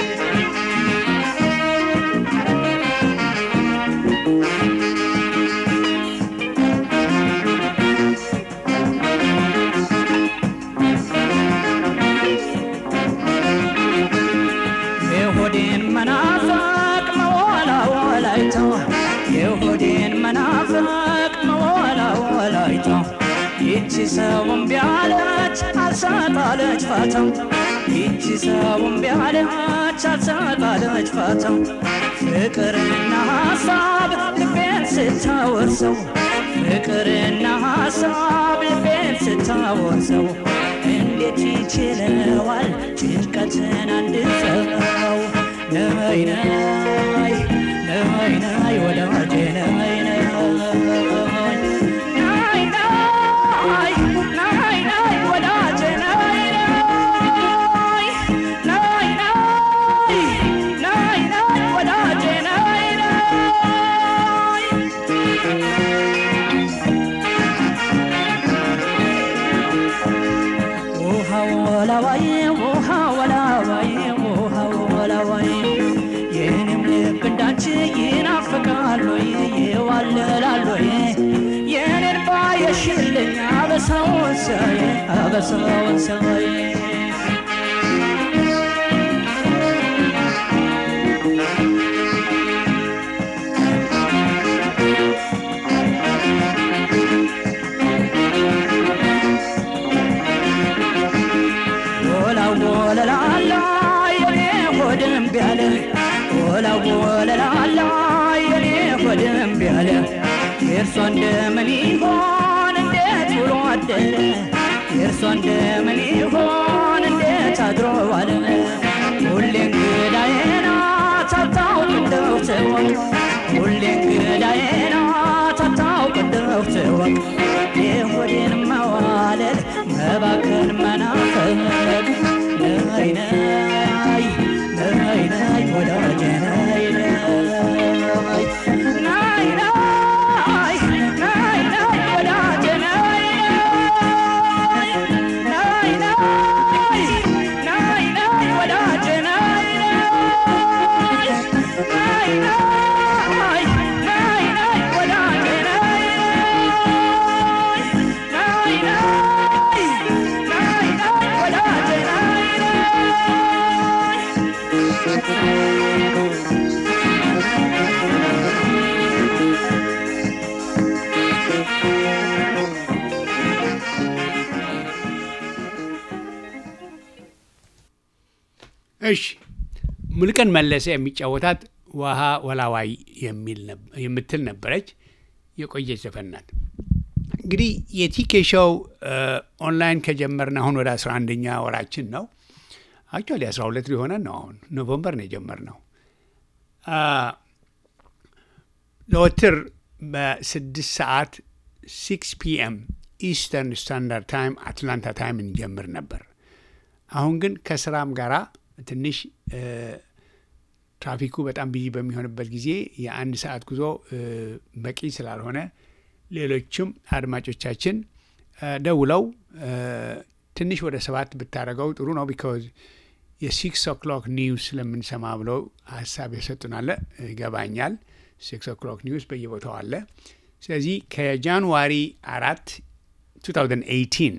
የሆዴን መናፈቅ መወላወላይታ የሆዴን መናፈቅ መወላወላይታ ይቺ ሰውም ቢያለች አልሰጣለች ፋታው ይቺ ሰውም ቢያለች አልሰጣለች ፋታው ፍቅርና ሀሳብ ልቤን ስታወርሰው ፍቅርና ሀሳብ ልቤን ስታወርሰው እንዴት ይችለዋል ጭንቀትን አንድ ሰው ነይ ነይ ነይ ነይ ወዳጄ ነይ ነይ ነይ ነይ ነይ ነይ ወዳጄ ነይ ነይ ነይ ነይ ነይ ነይ ወዳጄ ነይ ነይ ውሃ ወላዋይ ውሃ ወላዋይ ውሃ ወላዋይ የኔም ልብ እንዳንቺ ይናፍቃል ወይ ይዋልላል ወይ የኔን ባየሽልኝ አበሳውን ሳይ አበሳውን ሳይ ወላወለላላ የኔ ሆድም ቢያለ ወላወለላላ የኔ ሆድም ቢያለ የእርሷ እንደምን ይሆን እንዴት ውሎ አደረ የእርሷ እንደምን ይሆን እንዴት አድሮ ዋለ ሁሌ እንግዳዬ ናት አታውቅ እንደው ትወቅ ሁሌ እንግዳዬ ናት አታውቅ እንደው ትወቅ የሆዴን መዋለል መባከን መናፈቅ ነይ ነይ ነይ ነይ ወዳጄ ነይ ነይ ነይ ነይ ነይ ነይ ወዳጄ ነይ ነይ ነይ ነይ ነይ ወዳጄ ነይ ነይ ነይ ነይ ነይ ነይ ወዳጄ ነይ ነይ ነይ ነይ ነይ ወዳጄ ነይ እሺ ሙሉቀን መለሰ የሚጫወታት ውሃ ወላዋይ የሚል ነብ- የምትል ነበረች። የቆየች ዘፈን ናት። እንግዲህ የቲኬ ሾው ኦንላይን ከጀመርን አሁን ወደ 11ኛ ወራችን ነው። አክቹዋሊ 12 ሊሆነን ነው። አሁን ኖቨምበር ነው የጀመርነው። አ፣ ዘወትር በስድስት ሰዓት ሲክስ ፒኤም ኢስተርን ስታንዳርድ ታይም አትላንታ ታይም እንጀምር ነበር። አሁን ግን ከስራም ጋራ ትንሽ እ፣ ትራፊኩ በጣም ቢዚ በሚሆንበት ጊዜ የአንድ ሰዓት ጉዞ እ፣ በቂ ስላልሆነ ሌሎችም አድማጮቻችን እ፣ ደውለው እ፣ ትንሽ ወደ ሰባት ብታደርገው ጥሩ ነው ቢካዝ የሲክስ ኦክሎክ ኒውስ ስለምንሰማ ብለው ሀሳብ የሰጡናለ ይገባኛል። ሲክስ ኦክሎክ ኒውስ በየቦታው አለ። ስለዚህ ከጃንዋሪ አራት 2018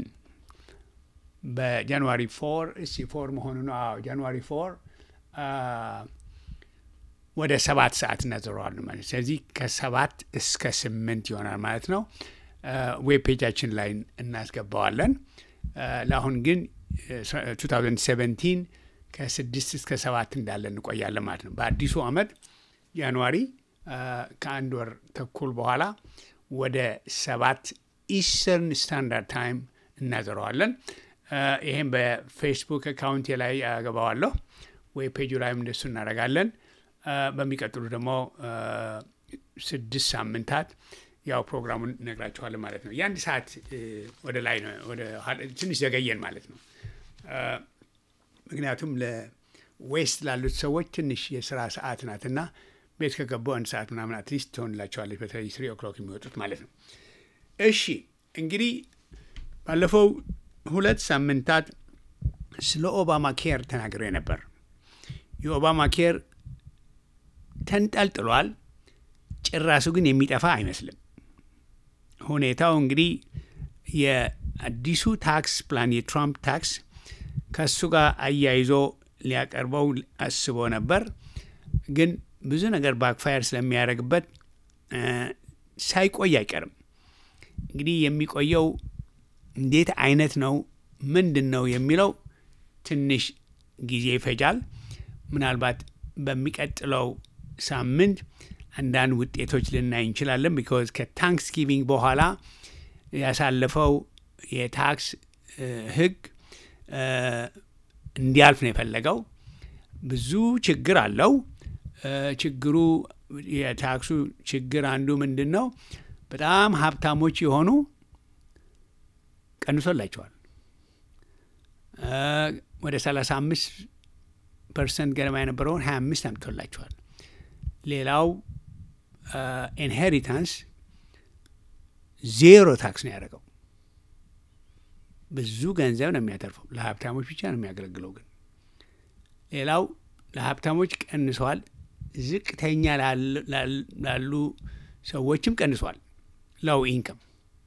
በጃንዋሪ ፎር እስቲ ፎር መሆኑ ነው። አዎ ጃንዋሪ ፎር ወደ ሰባት ሰዓት እናዘረዋል ማለት ስለዚህ ከሰባት እስከ ስምንት ይሆናል ማለት ነው። ዌብ ፔጃችን ላይ እናስገባዋለን። አ፣ ለአሁን ግን እ፣ 2017 ከስድስት እስከ ሰባት እንዳለ እንቆያለን ማለት ነው። በአዲሱ ዓመት ጃንዋሪ አ፣ ከአንድ ወር ተኩል በኋላ ወደ ሰባት ኢስተርን ስታንዳርድ ታይም እናዘረዋለን። አ፣ ይሄም በፌስቡክ አካውንቴ ላይ ያገባዋለሁ። ዌብ ፔጁ ላይም እንደሱ እናደርጋለን። አ፣ በሚቀጥሉ ደግሞ አ፣ ስድስት ሳምንታት ያው ፕሮግራሙን እነግራችኋለን ማለት ነው። የአንድ ሰዓት እ፣ ወደ ላይ ነው ወደ ኋላ- ትንሽ ዘገየን ማለት ነው። አ፣ ምክንያቱም ለዌስት ላሉት ሰዎች ትንሽ የስራ ሰዓት ናትና ቤት ከገቡ አንድ ሰዓት ምናምን አትሊስት ትሆንላቸዋለች። በተለይ ስሪ ኦክሎክ የሚወጡት ማለት ነው። እሺ እንግዲህ ባለፈው ሁለት ሳምንታት ስለ ኦባማ ኬር ተናግሬ ነበር። የኦባማ ኬር ተንጠልጥሏል። ጭራሱ ግን የሚጠፋ አይመስልም። ሁኔታው እንግዲህ የአዲሱ ታክስ ፕላን የትራምፕ ታክስ ከእሱ ጋር አያይዞ ሊያቀርበው አስቦ ነበር። ግን ብዙ ነገር ባክፋየር ስለሚያደርግበት እ፣ ሳይቆይ አይቀርም። እንግዲህ የሚቆየው እንዴት አይነት ነው ምንድን ነው የሚለው ትንሽ ጊዜ ይፈጃል። ምናልባት በሚቀጥለው ሳምንት አንዳንድ ውጤቶች ልናይ እንችላለን። ቢኮዝ ከታንክስ ጊቪንግ በኋላ ያሳለፈው የታክስ እ፣ ህግ እ፣ እንዲያልፍ ነው የፈለገው። ብዙ ችግር አለው። እ፣ ችግሩ የታክሱ ችግር አንዱ ምንድን ነው? በጣም ሀብታሞች የሆኑ ቀንሶላቸዋል። እ፣ ወደ 35 ፐርሰንት ገደማ የነበረውን 25 አምጥቶላቸዋል። ሌላው ኢንሄሪታንስ ዜሮ ታክስ ነው ያደረገው። ብዙ ገንዘብ ነው የሚያተርፈው። ለሀብታሞች ብቻ ነው የሚያገለግለው። ግን ሌላው ለሀብታሞች ቀንሷል። ዝቅተኛ ላል- ላል- ላሉ ሰዎችም ቀንሷል። ለው ኢንከም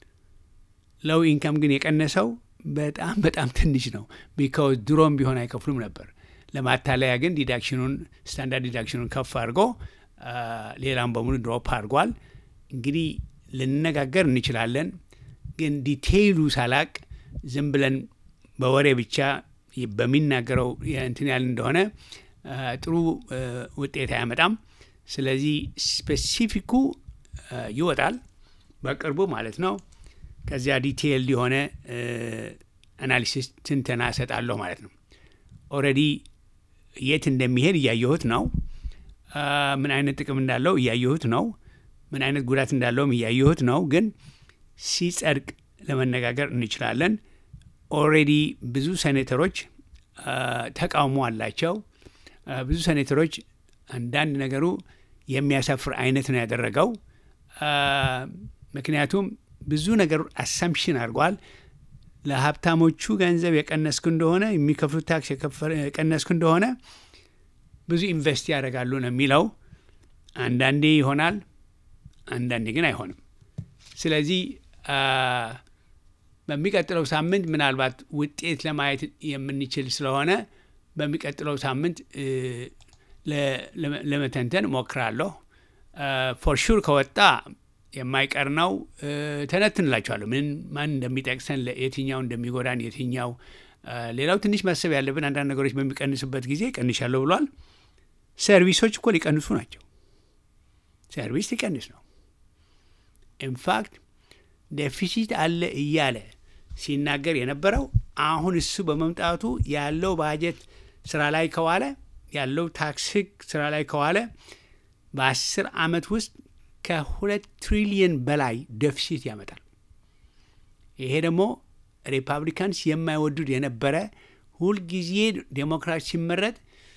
ለው ኢንከም ግን የቀነሰው በጣም በጣም ትንሽ ነው። ቢካውዝ ድሮም ቢሆን አይከፍሉም ነበር። ለማታለያ ግን ዲዳክሽኑን ስታንዳርድ ዲዳክሽኑን ከፍ አድርጎ አ፣ ሌላም በሙሉ ድሮፕ አድርጓል። እንግዲህ ልነጋገር እንችላለን፣ ግን ዲቴይሉ ሳላቅ ዝም ብለን በወሬ ብቻ ይ- በሚናገረው እንትን ያህል እንደሆነ አ፣ ጥሩ አ፣ ውጤት አያመጣም። ስለዚህ ስፔሲፊኩ አ፣ ይወጣል በቅርቡ ማለት ነው። ከዚያ ዲቴይልድ የሆነ አናሊሲስ ትንተና እሰጣለሁ ማለት ነው። ኦልሬዲ የት እንደሚሄድ እያየሁት ነው። አ፣ ምን አይነት ጥቅም እንዳለው እያየሁት ነው። ምን አይነት ጉዳት እንዳለውም እያየሁት ነው። ግን ሲጸድቅ ለመነጋገር እንችላለን። ኦልሬዲ ብዙ ሴኔተሮች አ፣ ተቃውሞ አላቸው። አ፣ ብዙ ሴኔተሮች አንዳንድ ነገሩ የሚያሳፍር አይነት ነው ያደረገው። አ፣ ምክንያቱም ብዙ ነገር አሳምፕሽን አድርጓል። ለሀብታሞቹ ገንዘብ የቀነስኩ እንደሆነ የሚከፍሉት ታክስ የከፈ- የቀነስኩ እንደሆነ ብዙ ኢንቨስት ያደርጋሉ ነው የሚለው። አንዳንዴ ይሆናል፣ አንዳንዴ ግን አይሆንም። ስለዚህ አ፣ በሚቀጥለው ሳምንት ምናልባት ውጤት ለማየት የምንችል ስለሆነ በሚቀጥለው ሳምንት እ፣ ለ- ለመ- ለመተንተን እሞክራለሁ። ፎር ሹር ከወጣ የማይቀር ነው። እ፣ ተነትንላችኋለሁ ምን ማን እንደሚጠቅሰን ለ- የትኛው እንደሚጎዳን የትኛው አ፣ ሌላው ትንሽ ማሰብ ያለብን አንዳንድ ነገሮች በሚቀንሱበት ጊዜ ቀንሻለሁ ብሏል። ሰርቪሶች እኮ ሊቀንሱ ናቸው። ሰርቪስ ሊቀንስ ነው። ኢንፋክት ዴፊሲት አለ እያለ ሲናገር የነበረው አሁን እሱ በመምጣቱ ያለው ባጀት ስራ ላይ ከዋለ ያለው ታክስ ህግ ስራ ላይ ከዋለ በአስር ዓመት ውስጥ ከሁለት ትሪሊየን በላይ ደፊሲት ያመጣል። ይሄ ደግሞ ሪፐብሊካንስ የማይወዱድ የነበረ ሁልጊዜ ዴሞክራት ሲመረጥ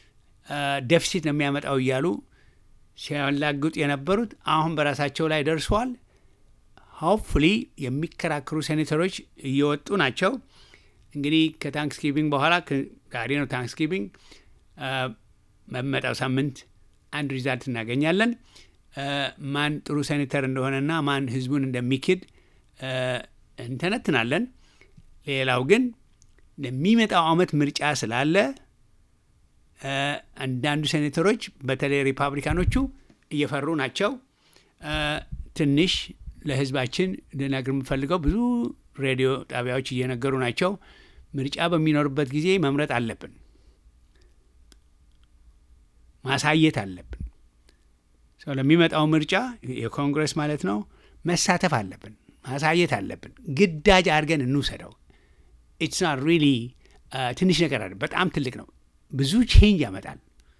ደፊሲት ነው የሚያመጣው እያሉ ሲያላግጡ የነበሩት አሁን በራሳቸው ላይ ደርሰዋል። ሆፕፉሊ የሚከራከሩ ሴኔተሮች እየወጡ ናቸው። እንግዲህ ከታንክስጊቪንግ በኋላ ከ- ዛሬ ነው ታንክስጊቪንግ በሚመጣው ሳምንት አንድ ሪዛልት እናገኛለን። አ፣ ማን ጥሩ ሴኔተር እንደሆነና ማን ህዝቡን እንደሚክድ አ፣ እንተነትናለን። ሌላው ግን ለሚመጣው አመት ምርጫ ስላለ አ፣ አንዳንዱ ሴኔተሮች በተለይ ሪፓብሊካኖቹ እየፈሩ ናቸው። አ፣ ትንሽ ለህዝባችን ልነግር የምፈልገው ብዙ ሬዲዮ ጣቢያዎች እየነገሩ ናቸው። ምርጫ በሚኖርበት ጊዜ መምረጥ አለብን፣ ማሳየት አለብን። ሰው ለሚመጣው ምርጫ የኮንግረስ ማለት ነው መሳተፍ አለብን፣ ማሳየት አለብን። ግዳጅ አድርገን እንውሰደው። ኢትስ ናት ሪሊ ትንሽ ነገር አለ፣ በጣም ትልቅ ነው። ብዙ ቼንጅ ያመጣል።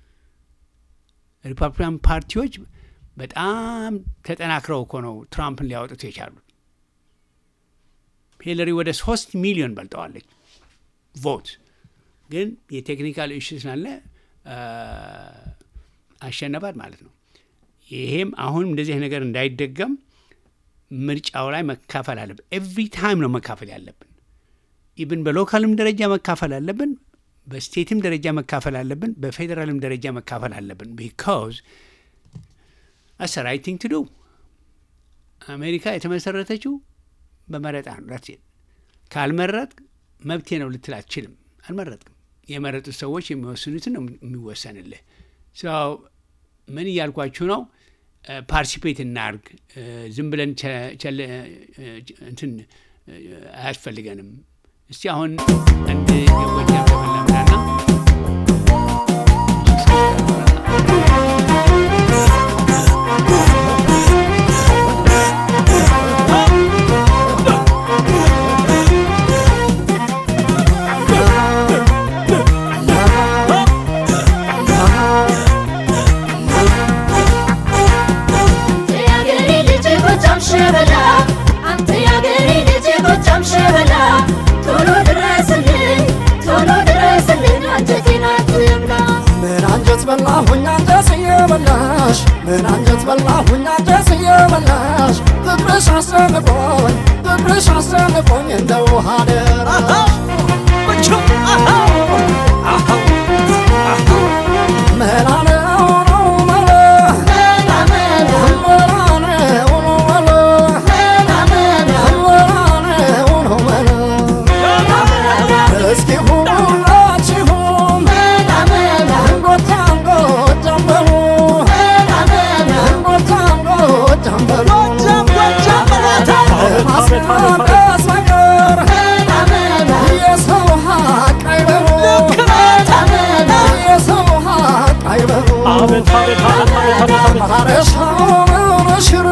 ሪፐብሊካን ፓርቲዎች በጣም ተጠናክረው እኮ ነው ትራምፕን ሊያወጡት የቻሉት። ሂለሪ ወደ ሶስት ሚሊዮን በልጠዋለች ቮት፣ ግን የቴክኒካል ኢሹ ስላለ አ፣ አሸነፋት ማለት ነው። ይሄም አሁን እንደዚህ ነገር እንዳይደገም ምርጫው ላይ መካፈል አለብን። ኤቭሪ ታይም ነው መካፈል ያለብን። ኢብን በሎካልም ደረጃ መካፈል አለብን፣ በስቴትም ደረጃ መካፈል አለብን፣ በፌዴራልም ደረጃ መካፈል አለብን። ቢካዝ አስ ራይት ቲንግ ቱ ዱ አሜሪካ የተመሰረተችው በመረጣ ነው። ዳትስ ኢት። ካልመረጥ መብቴ ነው ልትል አትችልም። አልመረጥክም። የመረጡት ሰዎች የሚወስኑትን ነው የሚወሰንልህ። ሰው ምን እያልኳችሁ ነው? ፓርቲሲፔት እናርግ። ዝም ብለን ቸ- ቸል- እንትን አያስፈልገንም። እስቲ አሁን አንድ የጎጃም ዘፈን ላምጣና የአገሬ ልጅ ጎጃም ሸበላ አንተ የአገሬ ልጅ ጎጃም ሸበላ ቶሎ ድረስልኝ ቶሎ ድረስልኝ አንጀቴን አትብላ ምን አንጀት በላሁኝ አንጀት እየበላሽ ምን አንጀት በላሁኝ አንጀት እየበላሽ ፍቅርሽ አስጨንቆኝ ፍቅርሽ አስጨንቆኝ እንደ ውሃ ደራሽ መላ ነው ነው መላ መላ መላ መላ ነው ነው መላ መላ ነው ነው መላ እስኪ ሁላችሁም ጎጃም ጎጃም በሉ ጎጃም ጎጃም በሉ ማስናቀስ ነገር የሰው ሀቅ አይበሉ የሰው ሀቅ አይበሉ ማረሻውን ሽር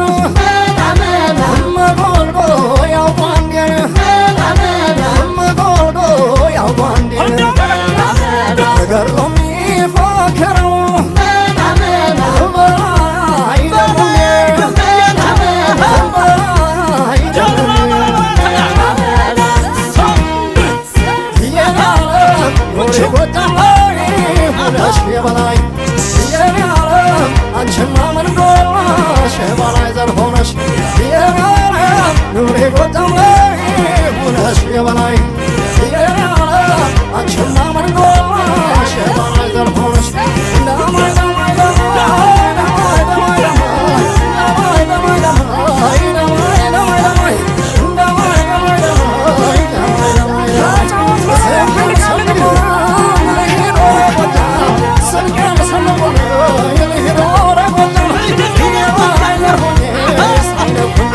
መጎልጎ ያውቋንዴ መጎልጎ ያውቋንዴ ተገድሎ የሚፎክረው የበላይ አንቺማ ምን ጎላሽ የበላይ ዘር ሆነሽ እንደማይ ደማይ ደማይ ደማይ ደማይ ደማይ ደማይ ደማይ ደማይ ደማይ ደማይ ደማይ ደማይ ደማይ ደማይ ደማይ ደማይ ሰንቀን ሰንቆ ልሂድ ወደ ጎጃም ሰንቀን ሰንቆ ልሂድ ወደ ጎጃም የበላይ ዘር ሆኜ ሳይነኩኝ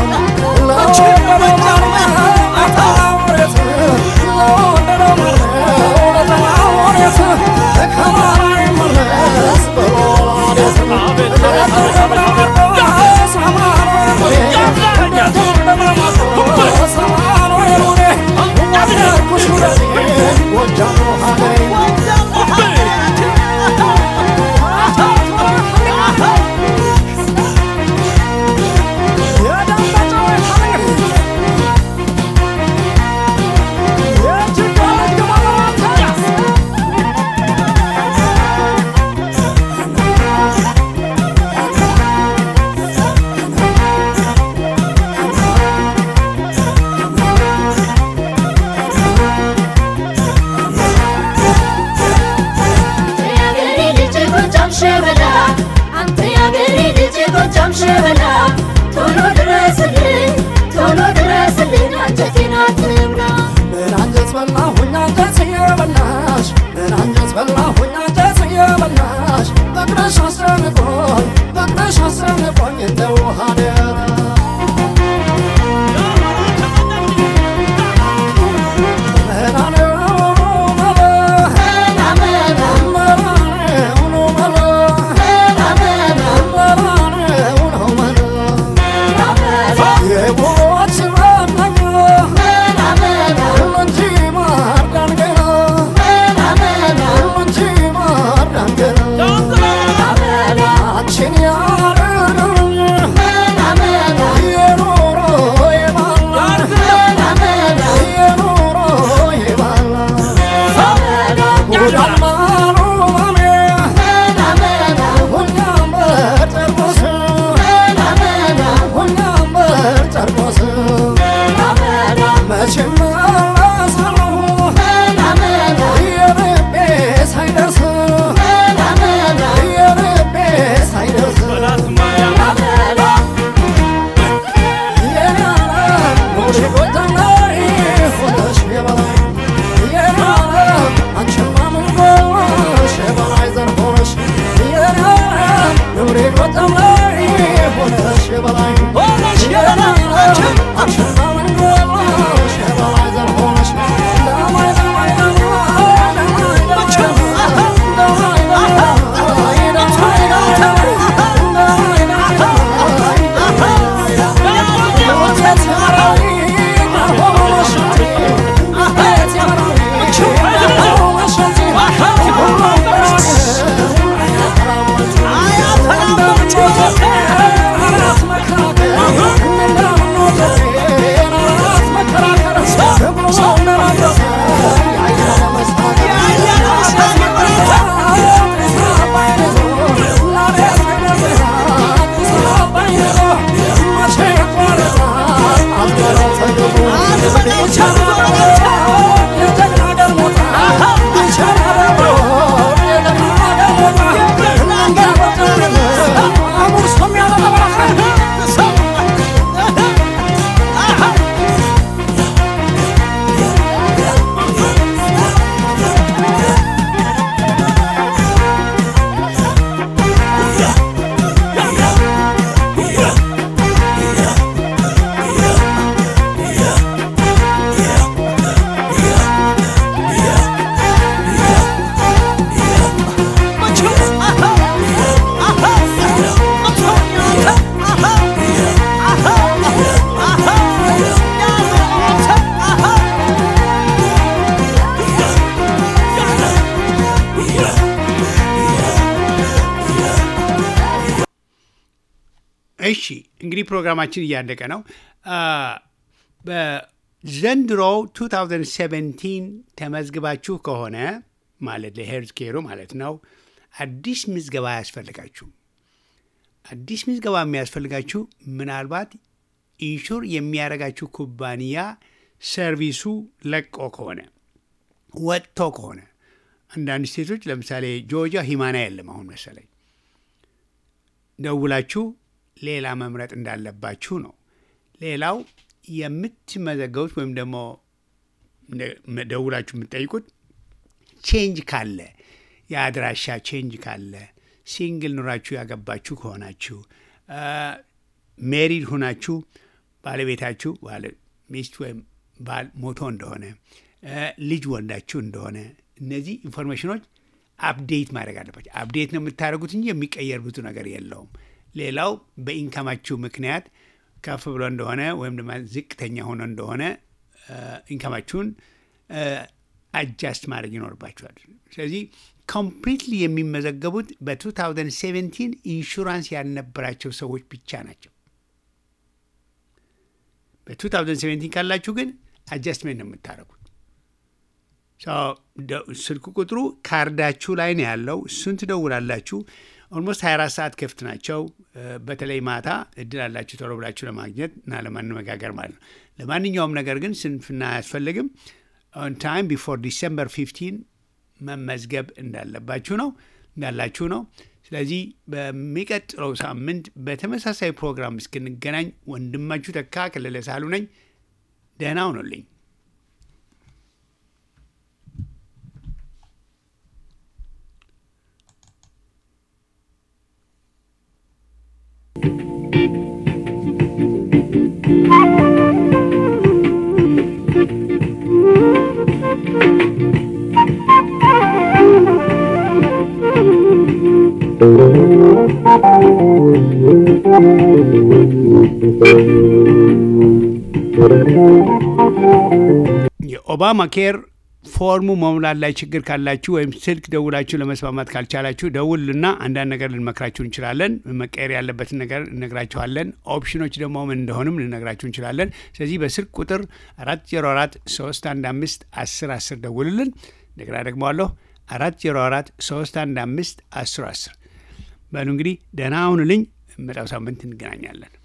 የአገሬ ልጅ ጎጃም ሸበላ አንተ የአገሬ ልጅ ጎጃም ሸበላ ቶሎ ድረስልኝ ቶሎ ድረስልኝ አንጀቴን አትብላ ምን አንጀት በላሁኝ አንጀት እየበላሽ ምን አንጀት በላሁኝ አንጀት እየበላሽ ፍቅርሽ አስጨንቆኝ ፍቅርሽ አስጨንቆኝ እንደ ውሃ ደራ መላ ነው መላ መላ መላ መላ ነው መላ መላ ነው መላ የቦች መናኛ እንጂ ማርዳን ገና እንጂ ማርዳን ገና አንቺን ያረገኝ የኖሮ የባላ የኖሮ የባላ ጉዳማ ነው ማሜ ሁኛም በጨርቆስ ሁኛም በጨርቆስ መቼም መለሳለሁ የልቤ ሳይደርስ የልቤ ሳይደርስ የበላይ እሺ እንግዲህ ፕሮግራማችን እያለቀ ነው። አ፣ በዘንድሮው 2017 ተመዝግባችሁ ከሆነ ማለት ለሄልዝ ኬሩ ማለት ነው አዲስ ምዝገባ አያስፈልጋችሁም። አዲስ ምዝገባ የሚያስፈልጋችሁ ምናልባት ኢንሹር የሚያደርጋችሁ ኩባንያ ሰርቪሱ ለቆ ከሆነ ወጥቶ ከሆነ አንዳንድ ስቴቶች ለምሳሌ ጆርጂያ ሂማና የለም አሁን መሰለኝ ደውላችሁ ሌላ መምረጥ እንዳለባችሁ ነው። ሌላው የምትመዘገቡት ወይም ደግሞ እንደ- ደውላችሁ የምትጠይቁት ቼንጅ ካለ የአድራሻ ቼንጅ ካለ ሲንግል ኑራችሁ ያገባችሁ ከሆናችሁ ሜሪድ ሁናችሁ ባለቤታችሁ ባለ ሚስት ወይም ባል ሞቶ እንደሆነ እ፣ ልጅ ወልዳችሁ እንደሆነ እነዚህ ኢንፎርሜሽኖች አፕዴት ማድረግ አለባቸው። አፕዴት ነው የምታደርጉት እንጂ የሚቀየር ብዙ ነገር የለውም። ሌላው በኢንካማችሁ ምክንያት ከፍ ብሎ እንደሆነ ወይም ደግሞ ዝቅተኛ ሆኖ እንደሆነ ኢንካማችሁን አጃስት ማድረግ ይኖርባቸዋል። ስለዚህ ኮምፕሊትሊ የሚመዘገቡት በ2017 ኢንሹራንስ ያልነበራቸው ሰዎች ብቻ ናቸው። በ2017 ካላችሁ ግን አጃስትሜንት ነው የምታደርጉት። ሰው ደ- ስልክ ቁጥሩ ካርዳችሁ ላይ ነው ያለው። እሱን ትደውላላችሁ። ኦልሞስት 24 ሰዓት ክፍት ናቸው። እ፣ በተለይ ማታ እድል አላችሁ ቶሎ ብላችሁ ለማግኘት እና ለማነጋገር ማለት ነው። ለማንኛውም ነገር ግን ስንፍና አያስፈልግም። ኦን ታይም ቢፎር ዲሰምበር 15 መመዝገብ እንዳለባችሁ ነው እንዳላችሁ ነው። ስለዚህ በሚቀጥለው ሳምንት በተመሳሳይ ፕሮግራም እስክንገናኝ ወንድማችሁ ተካ ከለለ ሳሉ ነኝ። ደህና ሁኑልኝ። የኦባማ ኬር ፎርሙ መሙላት ላይ ችግር ካላችሁ ወይም ስልክ ደውላችሁ ለመስማማት ካልቻላችሁ ደውልና አንዳንድ ነገር ልንመክራችሁ እንችላለን። መቀየር ያለበትን ነገር እነግራችኋለን። ኦፕሽኖች ደግሞ ምን እንደሆንም ልነግራችሁ እንችላለን። ስለዚህ በስልክ ቁጥር 404 315 10 10 ደውልልን። እንደገና ደግመዋለሁ 404 315 10 10 በሉ እንግዲህ ደህና ሁኑልኝ። መጣው ሳምንት እንገናኛለን።